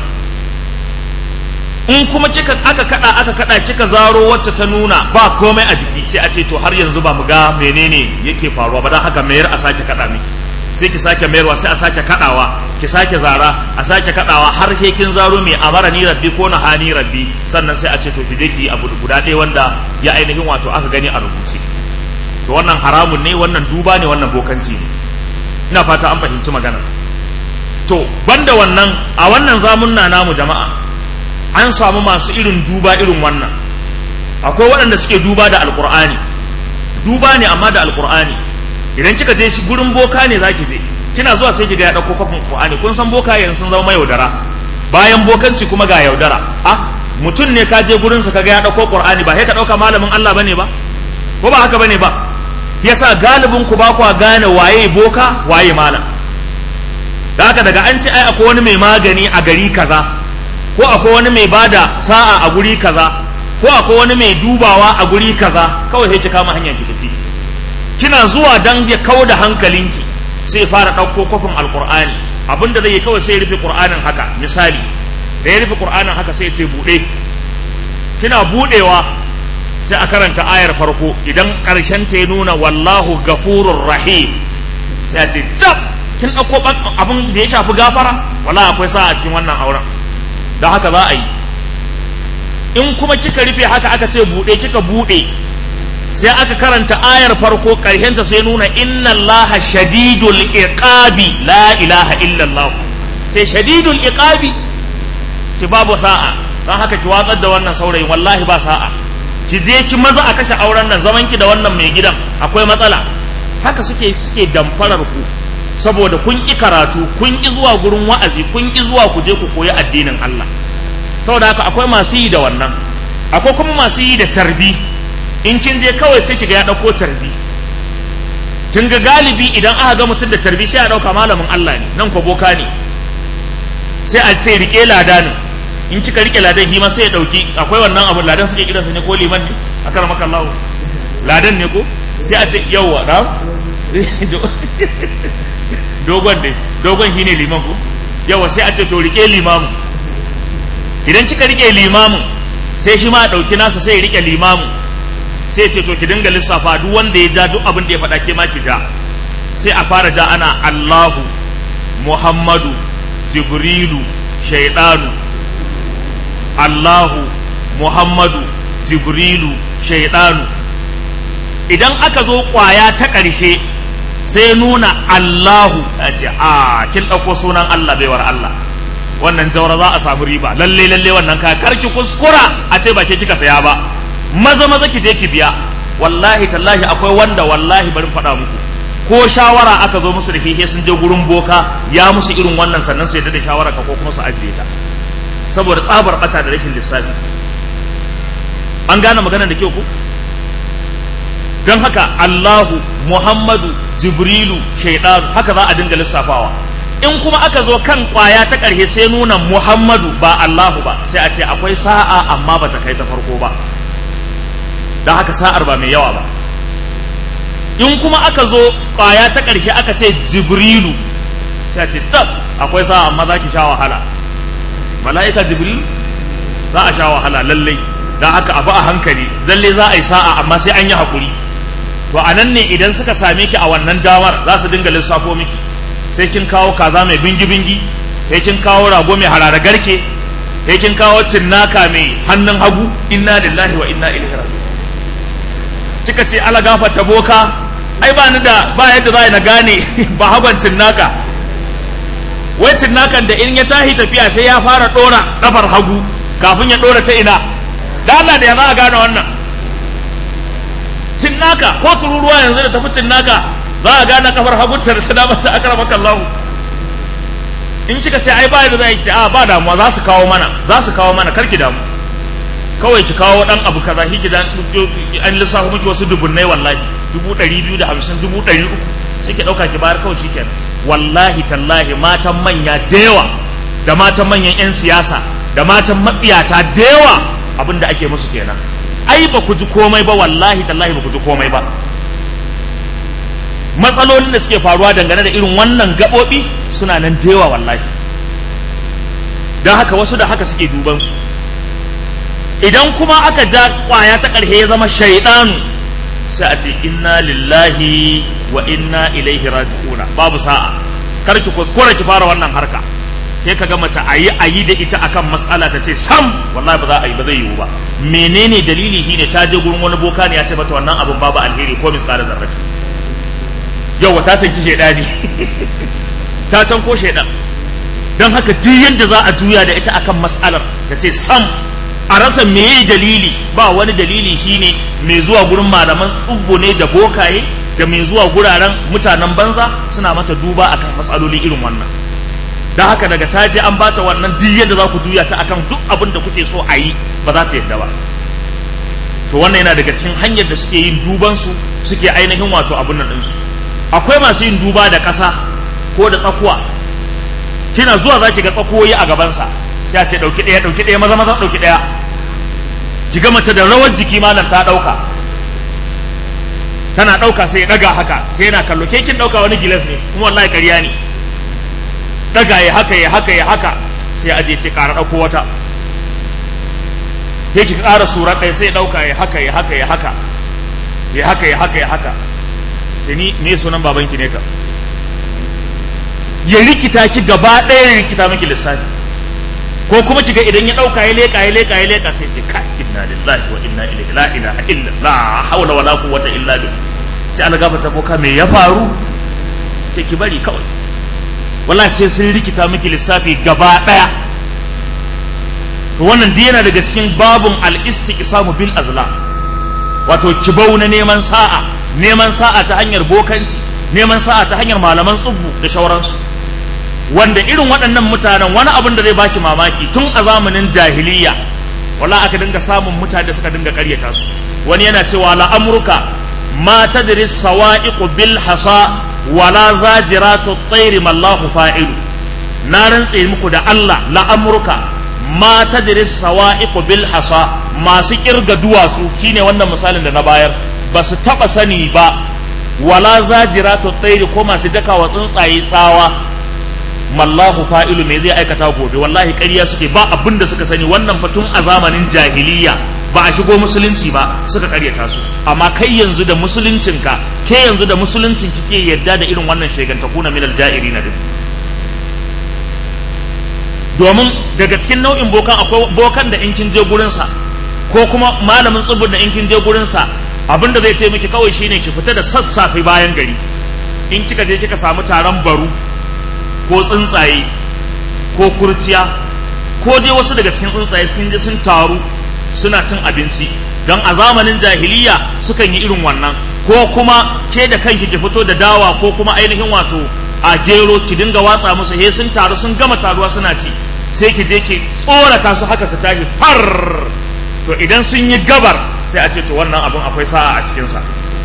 in kuma kika aka kada aka kada kika zaro wacce ta nuna ba komai a jiki sai a ce to har yanzu ba mu ga menene yake faruwa ba dan haka mayar a sake kada miki sai ki sake mayarwa sai a sake kadawa ki sake zara a sake kadawa har ke kin zaro mai amara ni rabbi ko na hani rabbi sannan sai a ce to ki je ki abu guda ɗaya wanda ya ainihin wato aka gani a rubuce to wannan haramun ne wannan duba ne wannan bokanci ne ina fata an fahimci magana to banda wannan a wannan zamunna namu jama'a an samu masu irin duba irin wannan akwai waɗanda suke duba da alkur'ani duba ne amma da alkur'ani idan kika je shi gurin boka ne zaki je kina zuwa sai kiga ya dauko kofin qur'ani kun san boka yanzu sun zama yaudara bayan bokanci kuma ga yaudara ah mutum ne ka je gurin sa kaga ya dauko qur'ani ba sai ka dauka malamin Allah bane ba ko ba haka bane ba yasa galibin ku ba ku gane waye boka waye malam da haka daga an ce ai akwai wani mai magani a gari kaza ko akwai wani mai bada sa'a a guri kaza ko akwai wani mai dubawa a guri kaza kawai sai ki kama hanyar ki tafi kina zuwa dan ya kawo da hankalinki sai fara ɗauko kofin alkur'ani abinda zai yi kawai sai ya rufe qur'anin haka misali da ya rufe qur'anin haka sai ya ce buɗe kina buɗewa sai a karanta ayar farko idan ƙarshen ta ya nuna wallahu gafurur rahim sai a ce cap kin ɗauko abin da ya shafi gafara wala akwai sa a cikin wannan auren don haka za a yi in kuma kika rufe haka aka ce buɗe kika buɗe sai aka karanta ayar farko ta sai nuna inna allaha shadidul iqabi la ilaha illallah sai shadidul iqabi ki babu sa'a don haka ki watsar da wannan saurayin wallahi ba sa'a ki je ki maza a kashe auren nan zaman ki da wannan mai gidan akwai matsala haka suke suke damfarar ku saboda kun ƙi karatu kun ƙi zuwa gurin wa'azi kun ƙi zuwa ku je ku koyi addinin Allah saboda haka akwai masu yi da wannan akwai kuma masu yi da tarbi in kin je kawai sai kiga ya ɗauko tarbi kin ga galibi idan aka ga mutum da tarbi sai a ɗauka malamin Allah ne nan ko boka ne sai a ce rike ladanin in kika rike ladan hima sai ya ɗauki akwai wannan abu ladan suke kiransa ne ko liman ne a kar maka Allah ladan ne ko sai a ce yawwa na dogon ne dogon shine liman ko yawa sai a ce to rike limamu idan kika rike limamin sai shi ma ɗauki nasa sai ya rike limamin sai ce to ki dinga lissafa duk wanda ya ja duk abin da ya faɗa ke ma ki ja sai a fara ja ana Allahu Muhammadu Jibrilu Shaidanu Allahu Muhammadu Jibrilu Shaidanu idan aka zo kwaya ta ƙarshe sai nuna Allahu a ce a kin ɗauko sunan Allah baiwar Allah wannan jaura za a samu riba lalle lalle wannan ka karki kuskura a ce ba ke kika saya ba maza maza ki je ki biya wallahi tallahi akwai wanda wallahi bari faɗa muku ko shawara aka zo musu da fihe sun je gurin boka ya musu irin wannan sannan su yadda da shawara ka ko kuma su ajiye ta saboda tsabar bata da rashin lissafi an gane magana da kyau ku don haka Allahu Muhammadu Jibrilu Shaidanu haka za a dinga lissafawa in kuma aka zo kan kwaya ta ƙarshe sai nuna Muhammadu ba Allahu ba sai a ce akwai sa'a amma ba ta kai ta farko ba don haka sa'ar ba mai yawa ba in kuma aka zo kwaya ta ƙarshe aka ce Jibrilu sai a ce tab akwai sa'a amma za ki sha wahala mala'ika Jibrilu za a sha wahala lallai don haka abu a hankali lalle za a yi sa'a amma sai an yi haƙuri to a nan ne idan suka same ki a wannan damar za su dinga lissafo miki sai kin kawo kaza mai bingi-bingi sai kin kawo rago mai harara garke sai kin kawo cinnaka mai hannun hagu inna lillahi wa inna ilaihi raji'un kika ce ala gafarta boka ai ba ni da ba yadda za na gane ba hagon cinnaka wai cinnakan da in ya tahi tafiya sai ya fara dora kafar hagu kafin ya dora ta ina da Allah da ya za a gane wannan cinnaka ko tururuwa yanzu da tafi cinnaka za a gane kafar hagunta da ta dama ta akara maka Allah in kika ce ai ba da za a yi a ba damuwa za su kawo mana za su kawo mana karki damu kawai ki kawo dan abu kaza shi dan an lissafa miki wasu dubunnai wallahi dubu ɗari biyu da hamsin dubu ɗari uku sai ki ɗauka ki bayar kawai shikenan wallahi tallahi matan manya da yawa da matan manyan 'yan siyasa da matan matsiyata da yawa abin da ake musu kenan ai ba ku ji komai ba wallahi tallahi ba ku ji komai ba matsalolin da suke faruwa dangane da irin wannan gaɓoɓi suna nan da yawa wallahi don haka wasu da haka suke duban su idan kuma aka ja kwaya ta ƙarshe ya zama shaidanu sai a ce inna lillahi wa inna ilaihi raji'una babu sa'a kar ki kuskura ki fara wannan harka sai ka ga mace a yi a yi da ita akan matsala ta ce sam wallahi ba za a yi ba zai yiwu ba menene dalili shine ta je gurin wani boka ne ya ce mata wannan abin babu alheri ko misali zarrati yau ta san ki shaidani ta can ko shaidan don haka duk yadda za a juya da ita akan mas'alar ta ce sam a rasa meye dalili ba wani dalili shine mai zuwa gurin malaman tsubbo ne da bokaye da mai zuwa guraren mutanen banza suna mata duba akan matsaloli irin wannan don haka daga ta je an bata wannan duk yadda za ku juya ta akan duk abin da kuke so a yi ba za ta yadda ba to wannan yana daga cikin hanyar da suke yin duban su suke ainihin wato abin nan ɗinsu akwai masu yin duba da ƙasa ko da tsakuwa kina zuwa za ki ga tsakuwoyi a gabansa sai a ce ɗauki ɗaya ɗauki ɗaya maza maza ɗauki ɗaya ki ga mace da rawar jiki malam ta ɗauka tana ɗauka sai ya ɗaga haka sai yana kallo ke kin ɗauka wani gilas ne kuma wallahi ƙarya ne ɗaga ya haka ya haka ya haka sai aje ce ƙara ɗauko wata ke ki ƙara sura ɗaya sai ya ɗauka ya haka ya haka ya haka ya haka ya haka ya haka sai ni me sunan babanki ne ka ya rikita ki gaba ɗaya ya rikita miki lissafi ko kuma kiga idan ya ɗauka ya leƙa ya leƙa ya leƙa sai ce kai inna lillahi wa inna ilaihi la ilaha illa la hawla wala quwwata illa billah sai an gafarta ko ka me ya faru sai ki bari kawai wallahi sai sun rikita miki lissafi gaba ɗaya to wannan duk yana daga cikin babun al-istiqsamu bil azlam wato kibau na neman sa'a neman sa'a ta hanyar bokanci neman sa'a ta hanyar malaman tsubbu da shauransu wanda irin waɗannan mutanen wani abin da zai baki mamaki tun a zamanin jahiliya wala aka dinga samun mutane da suka dinga ƙaryata su wani yana cewa la amruka ma tadri sawa'iqu bil hasa wala zajiratu at-tayr mallahu fa'ilu na rantse muku da Allah la amruka ma tadri sawa'iqu bil hasa masu kirga duwatsu shine wannan misalin da na bayar ba su taba sani ba wala zajiratu at-tayr ko masu dakawa tsuntsaye tsawa mallahu fa'ilu me zai aikata gobe wallahi ƙarya suke ba abin da suka sani wannan fatun a zamanin jahiliya ba a shigo musulunci ba suka ƙaryata su amma kai yanzu da musuluncinka ke yanzu da musuluncin kike yadda da irin wannan shegantaku na minal ja'iri na domin daga cikin nau'in bokan akwai bokan da in kin je gurinsa ko kuma malamin tsubun da in kin je gurinsa abin da zai ce miki kawai shine ki fita da sassafe bayan gari in kika je kika samu taron baru ko tsuntsaye ko kurciya ko dai wasu daga cikin tsuntsaye sun je sun taru suna cin abinci don a zamanin jahiliya sukan yi irin wannan ko kuma ke da kanki ki fito da dawa ko kuma ainihin wato a gero ki dinga watsa musu he sun taru sun gama taruwa suna ci sai ki je ki tsorata su haka su tashi far to idan sun yi gabar sai a ce to wannan abin akwai sa'a a cikinsa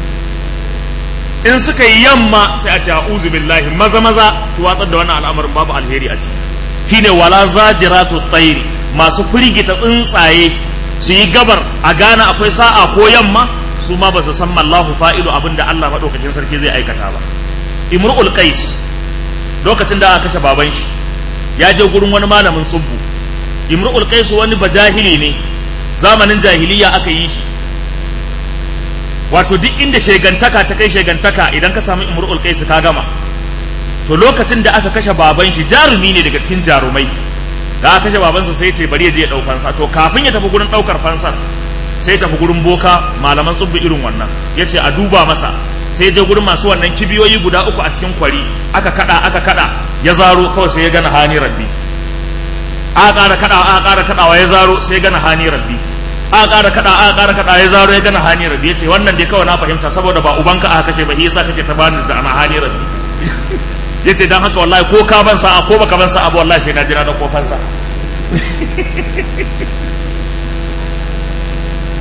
in suka yi yamma sai a ce a'udhu billahi maza maza ki watsar da wannan al'amarin babu alheri a ciki shine wala zajiratu tsairi masu firgita tsuntsaye su yi gabar a gane akwai sa'a ko yamma su ma ba su san mallahu fa'ilu abin da Allah madaukakin sarki zai aikata ba imru'ul qais lokacin da aka kashe baban shi ya je gurin wani malamin tsubbu imru'ul qais wani bajahili ne zamanin jahiliya aka yi shi wato duk inda shegantaka ta kai shegantaka idan ka samu imru'ul qais ka gama to lokacin da aka kashe baban shi jarumi ne daga cikin jarumai da aka kashe babansa sai ce bari ya je ya dau fansa to kafin ya tafi gurin daukar fansar sai tafi gurin boka malaman tsubbi irin wannan yace a duba masa sai je gurin masu wannan kibiyoyi guda uku a cikin kwari aka kada aka kada ya zaro kawai sai ya gana hani rabbi aka ƙara kada aka ƙara kadawa ya zaro sai ya gana hani rabbi aka ƙara kada aka ƙara kada ya zaro ya gana hani rabbi yace wannan dai kawai na fahimta saboda ba ubanka aka kashe ba yasa kake ta bani da ana hani rabbi yace dan haka wallahi ko ka ban sa'a ko baka ban sa'a ba wallahi sai na jira da kofansa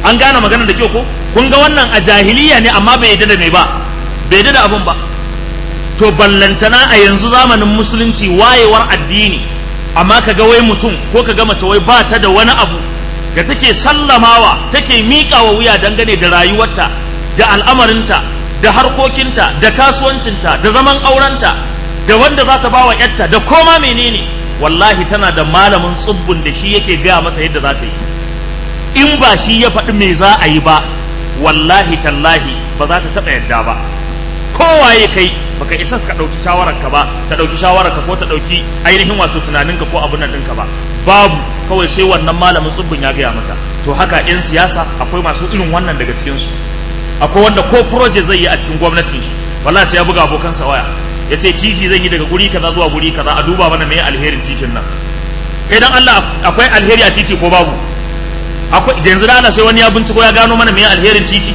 an gane magana da kyau ko kun ga wannan a jahiliya ne amma bai yadda da me ba bai yadda da abun ba to ballantana a yanzu zamanin musulunci wayewar addini amma kaga wai mutum ko kaga mace wai ba ta da wani abu da take sallamawa take miƙa wa wuya dangane da rayuwarta da al'amarinta da harkokinta da kasuwancinta da zaman aurenta da wanda za ta ba wa yarta da koma menene wallahi tana da malamin tsubbun da shi yake gaya mata yadda za ta yi in ba shi ya faɗi me za a yi ba wallahi tallahi ba za ta taɓa yadda ba kowaye kai baka isa ka ɗauki shawararka ba ta ɗauki shawararka ko ta ɗauki ainihin wato tunaninka ko abun nan ɗinka ba babu kawai sai wannan malamin tsubbun ya gaya mata to haka 'yan siyasa akwai masu irin wannan daga cikinsu akwai wanda ko project zai yi a cikin gwamnatin shi wallahi sai ya buga abokansa waya ya ce titi zan yi daga guri kaza zuwa guri kaza a duba mana me alherin titin nan kai dan Allah akwai alheri a titi ko babu akwai da yanzu da Allah sai wani ya binciko ya gano mana me alherin titi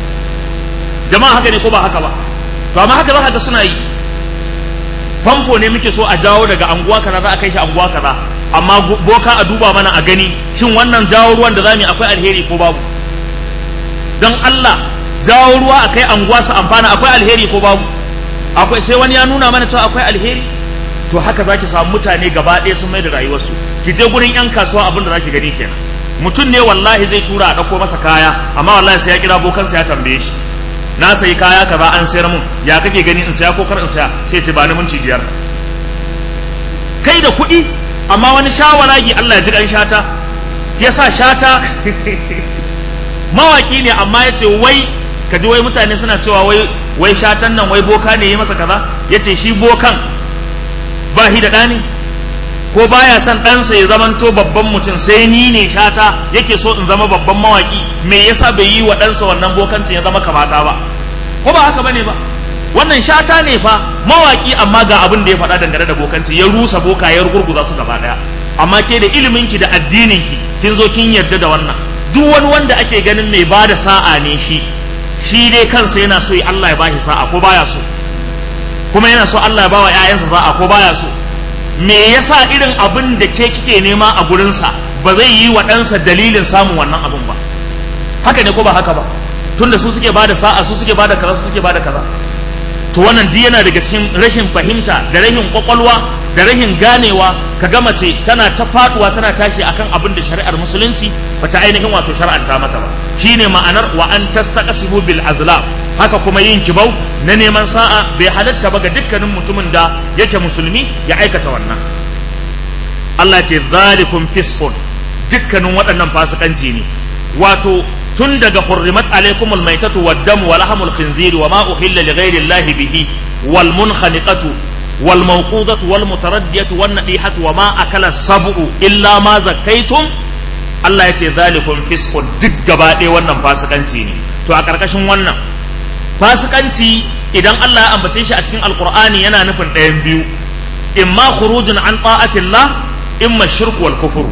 jama'a haka ne ko ba haka ba to amma haka za ka ga suna yi famfo ne muke so a jawo daga anguwa kaza za a kai shi anguwa kaza amma boka a duba mana a gani shin wannan jawo ruwan da za mu yi akwai alheri ko babu don Allah jawo ruwa a kai anguwa su amfana akwai alheri ko babu akwai sai wani ya nuna mana cewa akwai alheri to haka zaki samu mutane gaba ɗaya sun mai da rayuwarsu ki je gurin yan kasuwa abin da zaki gani kenan mutum ne wallahi zai tura a ɗauko masa kaya amma wallahi sai ya kira bokansa ya tambaye shi na sayi kaya kaza an sayar mun ya kake gani in saya ko kar in saya sai ce ba ni minti biyar kai da kuɗi amma wani shawaragi Allah ya ji kan shata ya sa shata mawaki ne amma ya ce wai ka ji wai mutane suna cewa wai wai shatan nan wai boka ne ya masa kaza ya ce shi bokan ba shi da ɗani ko baya son ɗansa ya zamanto babban mutum sai ni ne shata yake so in zama babban mawaki me yasa bai yi wa ɗansa wannan bokancin ya zama kamata ba ko ba haka bane ba wannan shata ne fa mawaki amma ga abin da ya faɗa dangane da bokanci ya rusa boka ya gurguza su gaba ɗaya amma ke da iliminki da addininki kin zo kin yarda da wannan duk wani wanda ake ganin mai ba da sa'a ne shi shi dai kansa yana so Allah ya bashi sa'a ko baya so kuma yana so Allah ya bawa ƴaƴansa sa'a ko baya so me yasa irin abin da ke kike nema a gurinsa ba zai yi wa ɗansa dalilin samun wannan abin ba haka ne ko ba haka ba tunda su suke bada sa'a su suke bada kaza su suke bada kaza to wannan duk yana daga cikin rashin fahimta da rashin kwakwalwa da rashin ganewa ka ga mace tana ta faduwa tana tashi akan abin da shari'ar musulunci bata ainihin wato shar'anta mata ba shine ma'anar wa an tastaqsimu bil azlam haka kuma yin kibau na neman sa'a bai halatta ba ga dukkanin mutumin da yake musulmi ya aikata wannan Allah ce zalikum fisqun dukkanin waɗannan fasikanci ne wato tun daga hurrimat alaikumul maitatu wad dam wa lahmul khinziri wa ma uhilla li ghairi llahi bihi wal munkhaniqatu wal mawqudatu wal mutaraddiyatu wan nadihatu wa ma akala sab'u illa ma zakkaitum Allah ya ce zalikum fisqun duk gaba ɗaya wannan fasikanci ne to a ƙarƙashin wannan fasikanci idan Allah ya ambace shi a cikin alqur'ani yana nufin ɗayan biyu imma khurujun an ta'atillah imma shirku wal kufur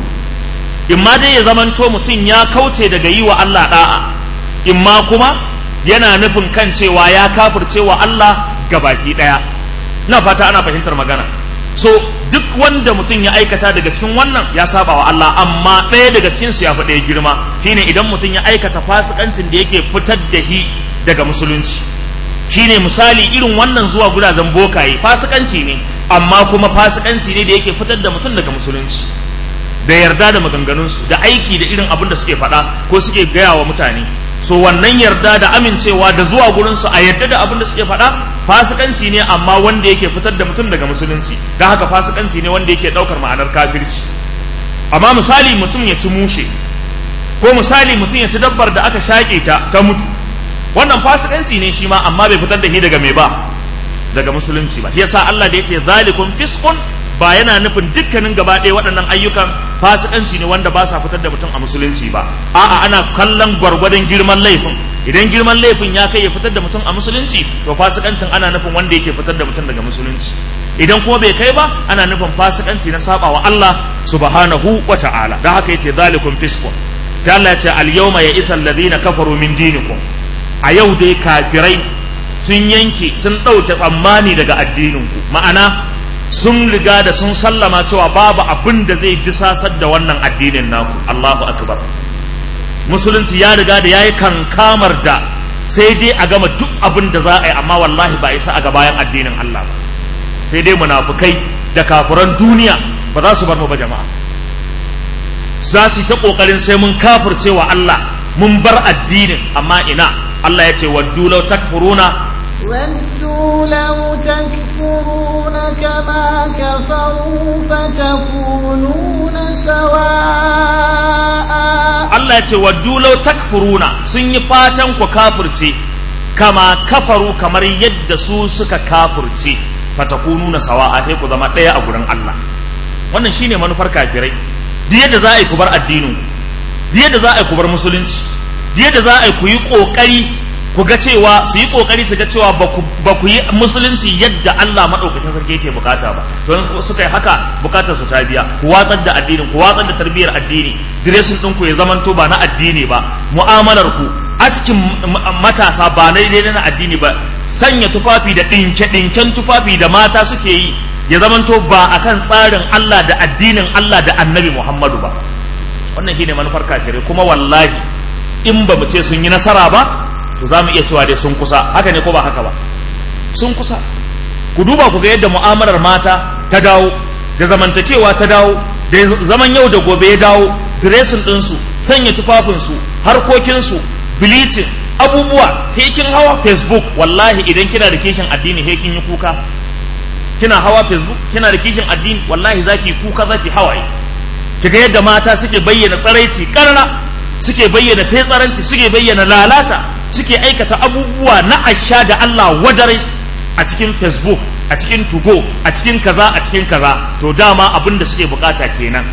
imma dai ya zamanto mutum ya kauce daga yi wa Allah da'a imma kuma yana nufin kan cewa ya kafirce wa Allah gabaki daya ina fata ana fahimtar magana so duk wanda mutum ya aikata daga cikin wannan ya saba wa Allah amma ɗaya daga cikin su ya fi ɗaya girma shine idan mutum ya aikata fasikancin da yake fitar da shi daga musulunci shine misali irin wannan zuwa gudajen bokaye fasikanci ne amma kuma fasikanci ne da yake fitar da mutum daga musulunci da yarda da maganganunsu da aiki da irin abin da suke faɗa ko suke gaya wa mutane so wannan yarda da amincewa da zuwa gurinsu a yarda da abin da suke faɗa fasikanci ne amma wanda yake fitar da mutum daga musulunci don haka fasikanci ne wanda yake ɗaukar ma'anar kafirci amma misali mutum ya ci mushe ko misali mutum ya ci dabbar da aka shaƙe ta ta mutu wannan fasikanci ne shi ma amma bai fitar da shi daga mai ba daga musulunci ba yasa Allah da yace zalikum fisqun ba yana nufin dukkanin gaba ɗaya waɗannan ayyukan fasikanci ne wanda ba sa fitar da mutum a musulunci ba a'a ana kallon gwargwadon girman laifin idan girman laifin ya kai ya fitar da mutum a musulunci to fasikancin ana nufin wanda yake fitar da mutum daga musulunci idan kuma bai kai ba ana nufin fasikanci na sabawa Allah subhanahu wa ta'ala dan haka yace zalikum fisqun sai Allah ya ce al yawma ya isa alladhina kafaru min dinikum a yau dai kafirai sun yanke sun ɗauke tsammani daga addininku ma'ana sun riga da sun sallama cewa babu abin da zai disasar da wannan addinin naku Allahu akbar musulunci ya riga da yayi kankamar da sai dai a gama duk abin da za a yi amma wallahi ba isa a ga bayan addinin Allah ba sai dai munafukai da kafuran duniya ba za su bar mu ba jama'a za su yi ta kokarin sai mun kafirce wa Allah mun bar addinin amma ina Allah ya ce waddu law takfuruna ودوا لو تكفرون كما كفروا فتكونون سواء Allah ya ce waddu law takfuruna sun yi fatan ku kafirce kama kafaru kamar yadda su suka kafirce fatakununa sawa'a sai ku zama ɗaya a gurin Allah wannan shine manufar kafirai duk yadda za a yi ku bar addinin duk yadda za a yi ku bar musulunci duk yadda za a yi ku yi kokari ku ga cewa su yi kokari su ga cewa ba ku yi musulunci yadda Allah madaukakin sarki yake bukata ba to suka yi haka bukatar su ta biya ku watsar da addinin ku watsar da tarbiyyar addini diresin din ku ya zamanto ba na addini ba mu'amalar ku askin matasa ba na daidai na addini ba sanya tufafi da dinke dinken tufafi da mata suke yi ya zamanto ba akan tsarin Allah da addinin Allah da Annabi Muhammadu ba wannan shine manufar kafirai kuma wallahi in ba mu ce sun yi nasara ba to za mu iya cewa dai sun kusa haka ne ko ba haka ba sun kusa ku duba ku ga yadda mu'amalar mata ta dawo da zamantakewa ta dawo da zaman yau da gobe ya dawo diresin ɗinsu sanya tufafinsu harkokinsu bleaching abubuwa hekin hawa facebook wallahi idan kina da kishin addini hekin yi kuka kina hawa facebook kina da kishin addini wallahi zaki kuka zaki hawaye kiga yadda mata suke bayyana tsaraici karara suke bayyana fetsaranci suke bayyana lalata suke aikata abubuwa na asha da Allah wadare a cikin facebook a cikin tugo a cikin kaza a cikin kaza to dama abin da suke bukata kenan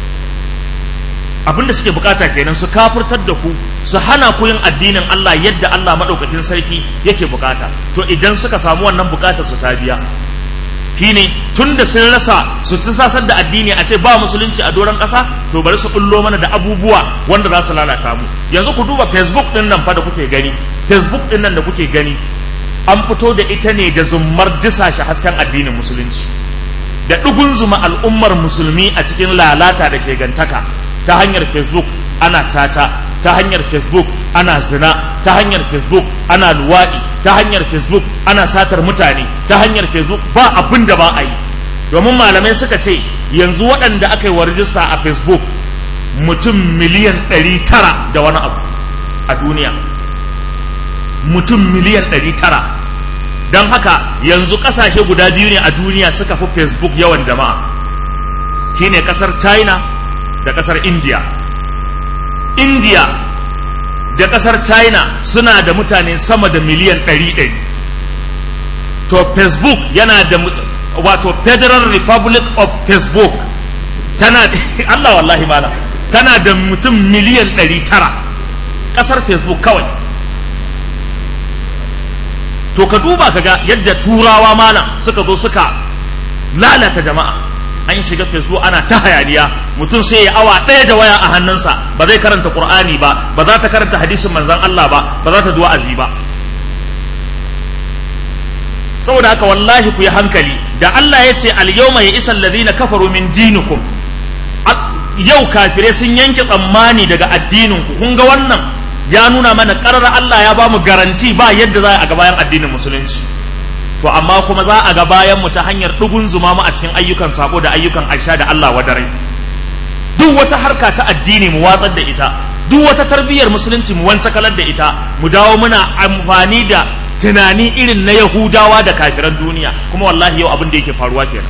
abin da suke bukata kenan su kafirtar da ku su hana ku yin addinin Allah yadda Allah madaukakin sarki yake bukata to idan suka samu wannan bukatar su ta biya shine tun da sun rasa su sasar da addini a ce ba musulunci a doron ƙasa to bari su bullo mana da abubuwa wanda za su lalata mu yanzu ku duba facebook din nan fa da kuke gani facebook din nan da kuke gani an fito da ita ne da zummar disashe hasken addinin musulunci da ɗugun zuma al'ummar musulmi a cikin lalata da shegantaka ta hanyar facebook ana tata ta hanyar facebook ana zina ta hanyar facebook ana luwaɗi ta hanyar facebook ana satar mutane ta hanyar facebook ba abin da ba a yi domin malamai suka ce yanzu waɗanda aka yi wa rijista a facebook mutum miliyan ɗari tara da wani abu a duniya mutum miliyan ɗari tara don haka yanzu ƙasashe guda biyu ne a duniya suka fi facebook yawan jama'a shine ƙasar china da ƙasar india india da ƙasar china suna da mutane sama da miliyan ɗari ɗari to facebook yana da wato federal republic of facebook tana allah wallahi mala tana da mutum miliyan ɗari tara ƙasar facebook kawai to ka duba ka ga yadda turawa malam suka zo suka lalata jama'a an shiga facebook ana ta hayaniya mutum sai ya awa ɗaya da waya a hannunsa ba zai karanta qur'ani ba ba za ta karanta hadisin manzon Allah ba ba za ta duwa azi ba saboda haka wallahi ku yi hankali da Allah ya ce al-yawma ya isa alladhina kafaru min dinikum yau kafirai sun yanke tsammani daga addinin ku kun ga wannan ya nuna mana karar Allah ya ba mu garanti ba yadda za a ga bayan addinin musulunci to amma kuma za a ga bayan mu ta hanyar dugun zuma mu a cikin ayyukan sabo da ayyukan aisha da Allah wadare duk wata harka ta addini mu watsar da ita duk wata tarbiyyar musulunci mu kalar da ita mu dawo muna amfani da tunani irin na yahudawa da kafiran duniya kuma wallahi yau abin da yake faruwa kenan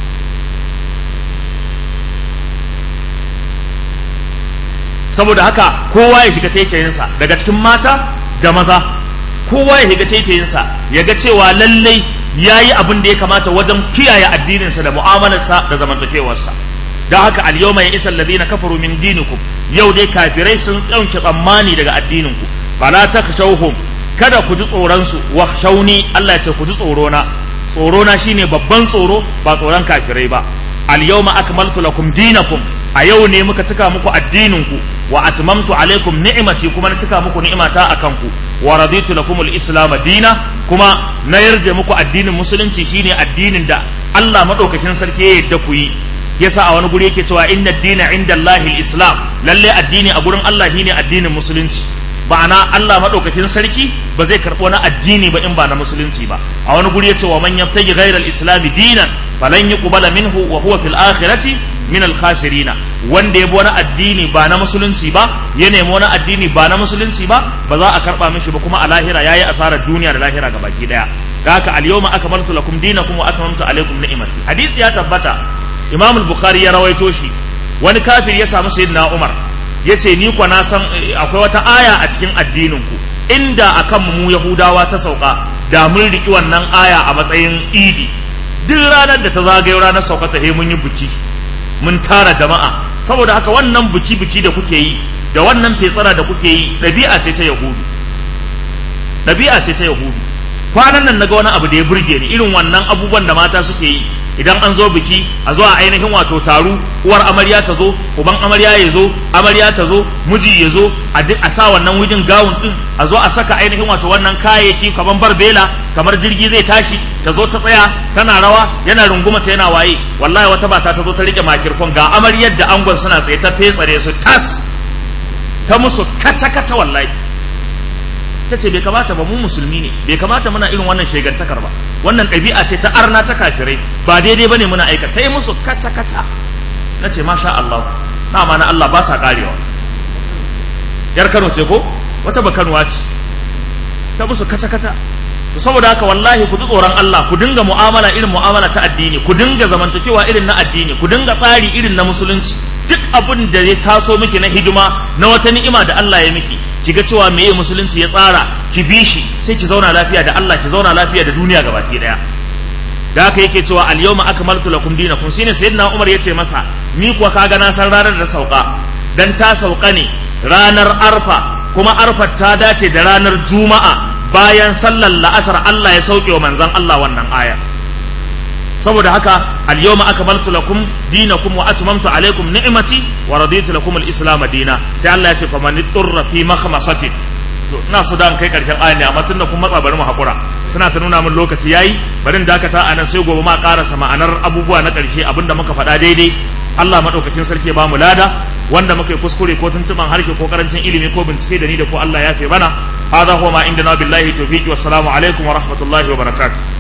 saboda haka kowa ya shiga taitayinsa daga cikin mata da maza kowa ya shiga taitayinsa ya ga cewa lallai ya yi abin da ya kamata wajen kiyaye addininsa da mu'amalarsa da zamantakewarsa da haka al-yawma ya isa alladhina kafaru min dinikum yau dai kafirai sun ɗauke tsammani daga addininku fala takhshawhum kada ku ji tsoron su wa shauni Allah ya ce ku ji tsoro na tsoro na shine babban tsoro ba tsoron kafirai ba al-yawma akmaltu lakum dinakum a yau ne muka cika muku addininku wa atmamtu alaikum ni'mati kuma na cika muku ni'imata akan ku wa raditu lakum al-islam dina kuma na yarje muku addinin musulunci shine addinin da Allah madaukakin sarki ya yarda ku yi yasa a wani guri yake cewa inna dina inda Allahil islam lalle addini a gurin Allah shine addinin musulunci ba'ana Allah madaukakin sarki ba zai karɓo na addini ba in ba na musulunci ba a wani guri yace wa man yabtaji ghayra al-islam dinan falan yuqbala minhu wa huwa fil akhirati min al-khasirina wanda ya bi wani addini ba na musulunci ba ya nemi wani addini ba na musulunci ba ba za a karba mishi ba kuma a lahira yayi asarar duniya da lahira ga baki daya da haka al-yawma akmaltu lakum dinakum wa atmamtu alaykum ni'mati hadisi ya tabbata imam al-bukhari ya rawaito shi wani kafir ya samu sayyidina umar yace ni kwa na san akwai wata aya a cikin addinin ku inda akan mu yahudawa ta sauka da mun riki wannan aya a matsayin idi duk ranar da ta zagayo ranar sauka ta mun yi buki mun tara jama'a saboda haka wannan buki-buki da kuke yi da wannan fetsara da kuke yi ɗabi'a ce ta yahudu ɗabi'a ce ta yahudu kwanan nan naga wani abu da ya burge ni irin wannan abubuwan da mata suke yi idan an zo biki a zo a ainihin wato taru uwar amarya ta zo uban amarya ya zo amarya ta zo miji ya zo a sa wannan wujin gawun din a zo a saka ainihin wato wannan kayayyaki kamar barbela kamar jirgi zai tashi ta zo ta tsaya tana rawa yana runguma ta yana waye wallahi wata bata ta zo ta rike makirfon ga amaryar da angon suna tsaye ta fetsare su tas ta musu kaca kaca wallahi ta ce bai kamata ba mu musulmi ne bai kamata muna irin wannan shegantakar ba wannan ɗabi'a ce ta arna ta kafirai ba daidai bane muna aika ta yi musu kaca kaca na ce masha Allah na ma na Allah ba sa karewa yar Kano ce ko wata ba Kanuwa ce ta musu kaca kaca to saboda haka wallahi ku ji tsoron Allah ku dinga mu'amala irin mu'amala ta addini ku dinga zamantakewa irin na addini ku dinga tsari irin na musulunci duk abin da ya taso miki na hidima na wata ni'ima da Allah ya miki ki ga cewa meye musulunci ya tsara ki bi shi sai ki zauna lafiya da Allah ki zauna lafiya da duniya gabaki daya da haka yake cewa al yawma akmaltu lakum dinakum shine sayyidina Umar yace masa ni kuwa kaga na san ranar da sauka dan ta sauka ne ranar arfa kuma arfa ta dace da ranar juma'a bayan sallar la'asar Allah ya sauke wa manzon Allah wannan aya saboda haka al-yawma akmaltu lakum dinakum wa atmamtu alaykum ni'mati wa raditu lakum al-islam dina sai Allah ya ce fa man turra fi makhmasatin to ina so dan kai karshen ayan ne amma tunda kun matsa bari mu hakura suna ta nuna min lokaci yayi bari dakata anan sai gobe ma karasa ma'anar abubuwa na karshe abinda muka faɗa daidai Allah madaukakin sarki ba mu lada wanda muka yi kuskure ko tuntuban harshe ko karancin ilimi ko bincike da ni da ko Allah ya fe bana هذا هو ما عندنا بالله توفيق والسلام عليكم ورحمة الله وبركاته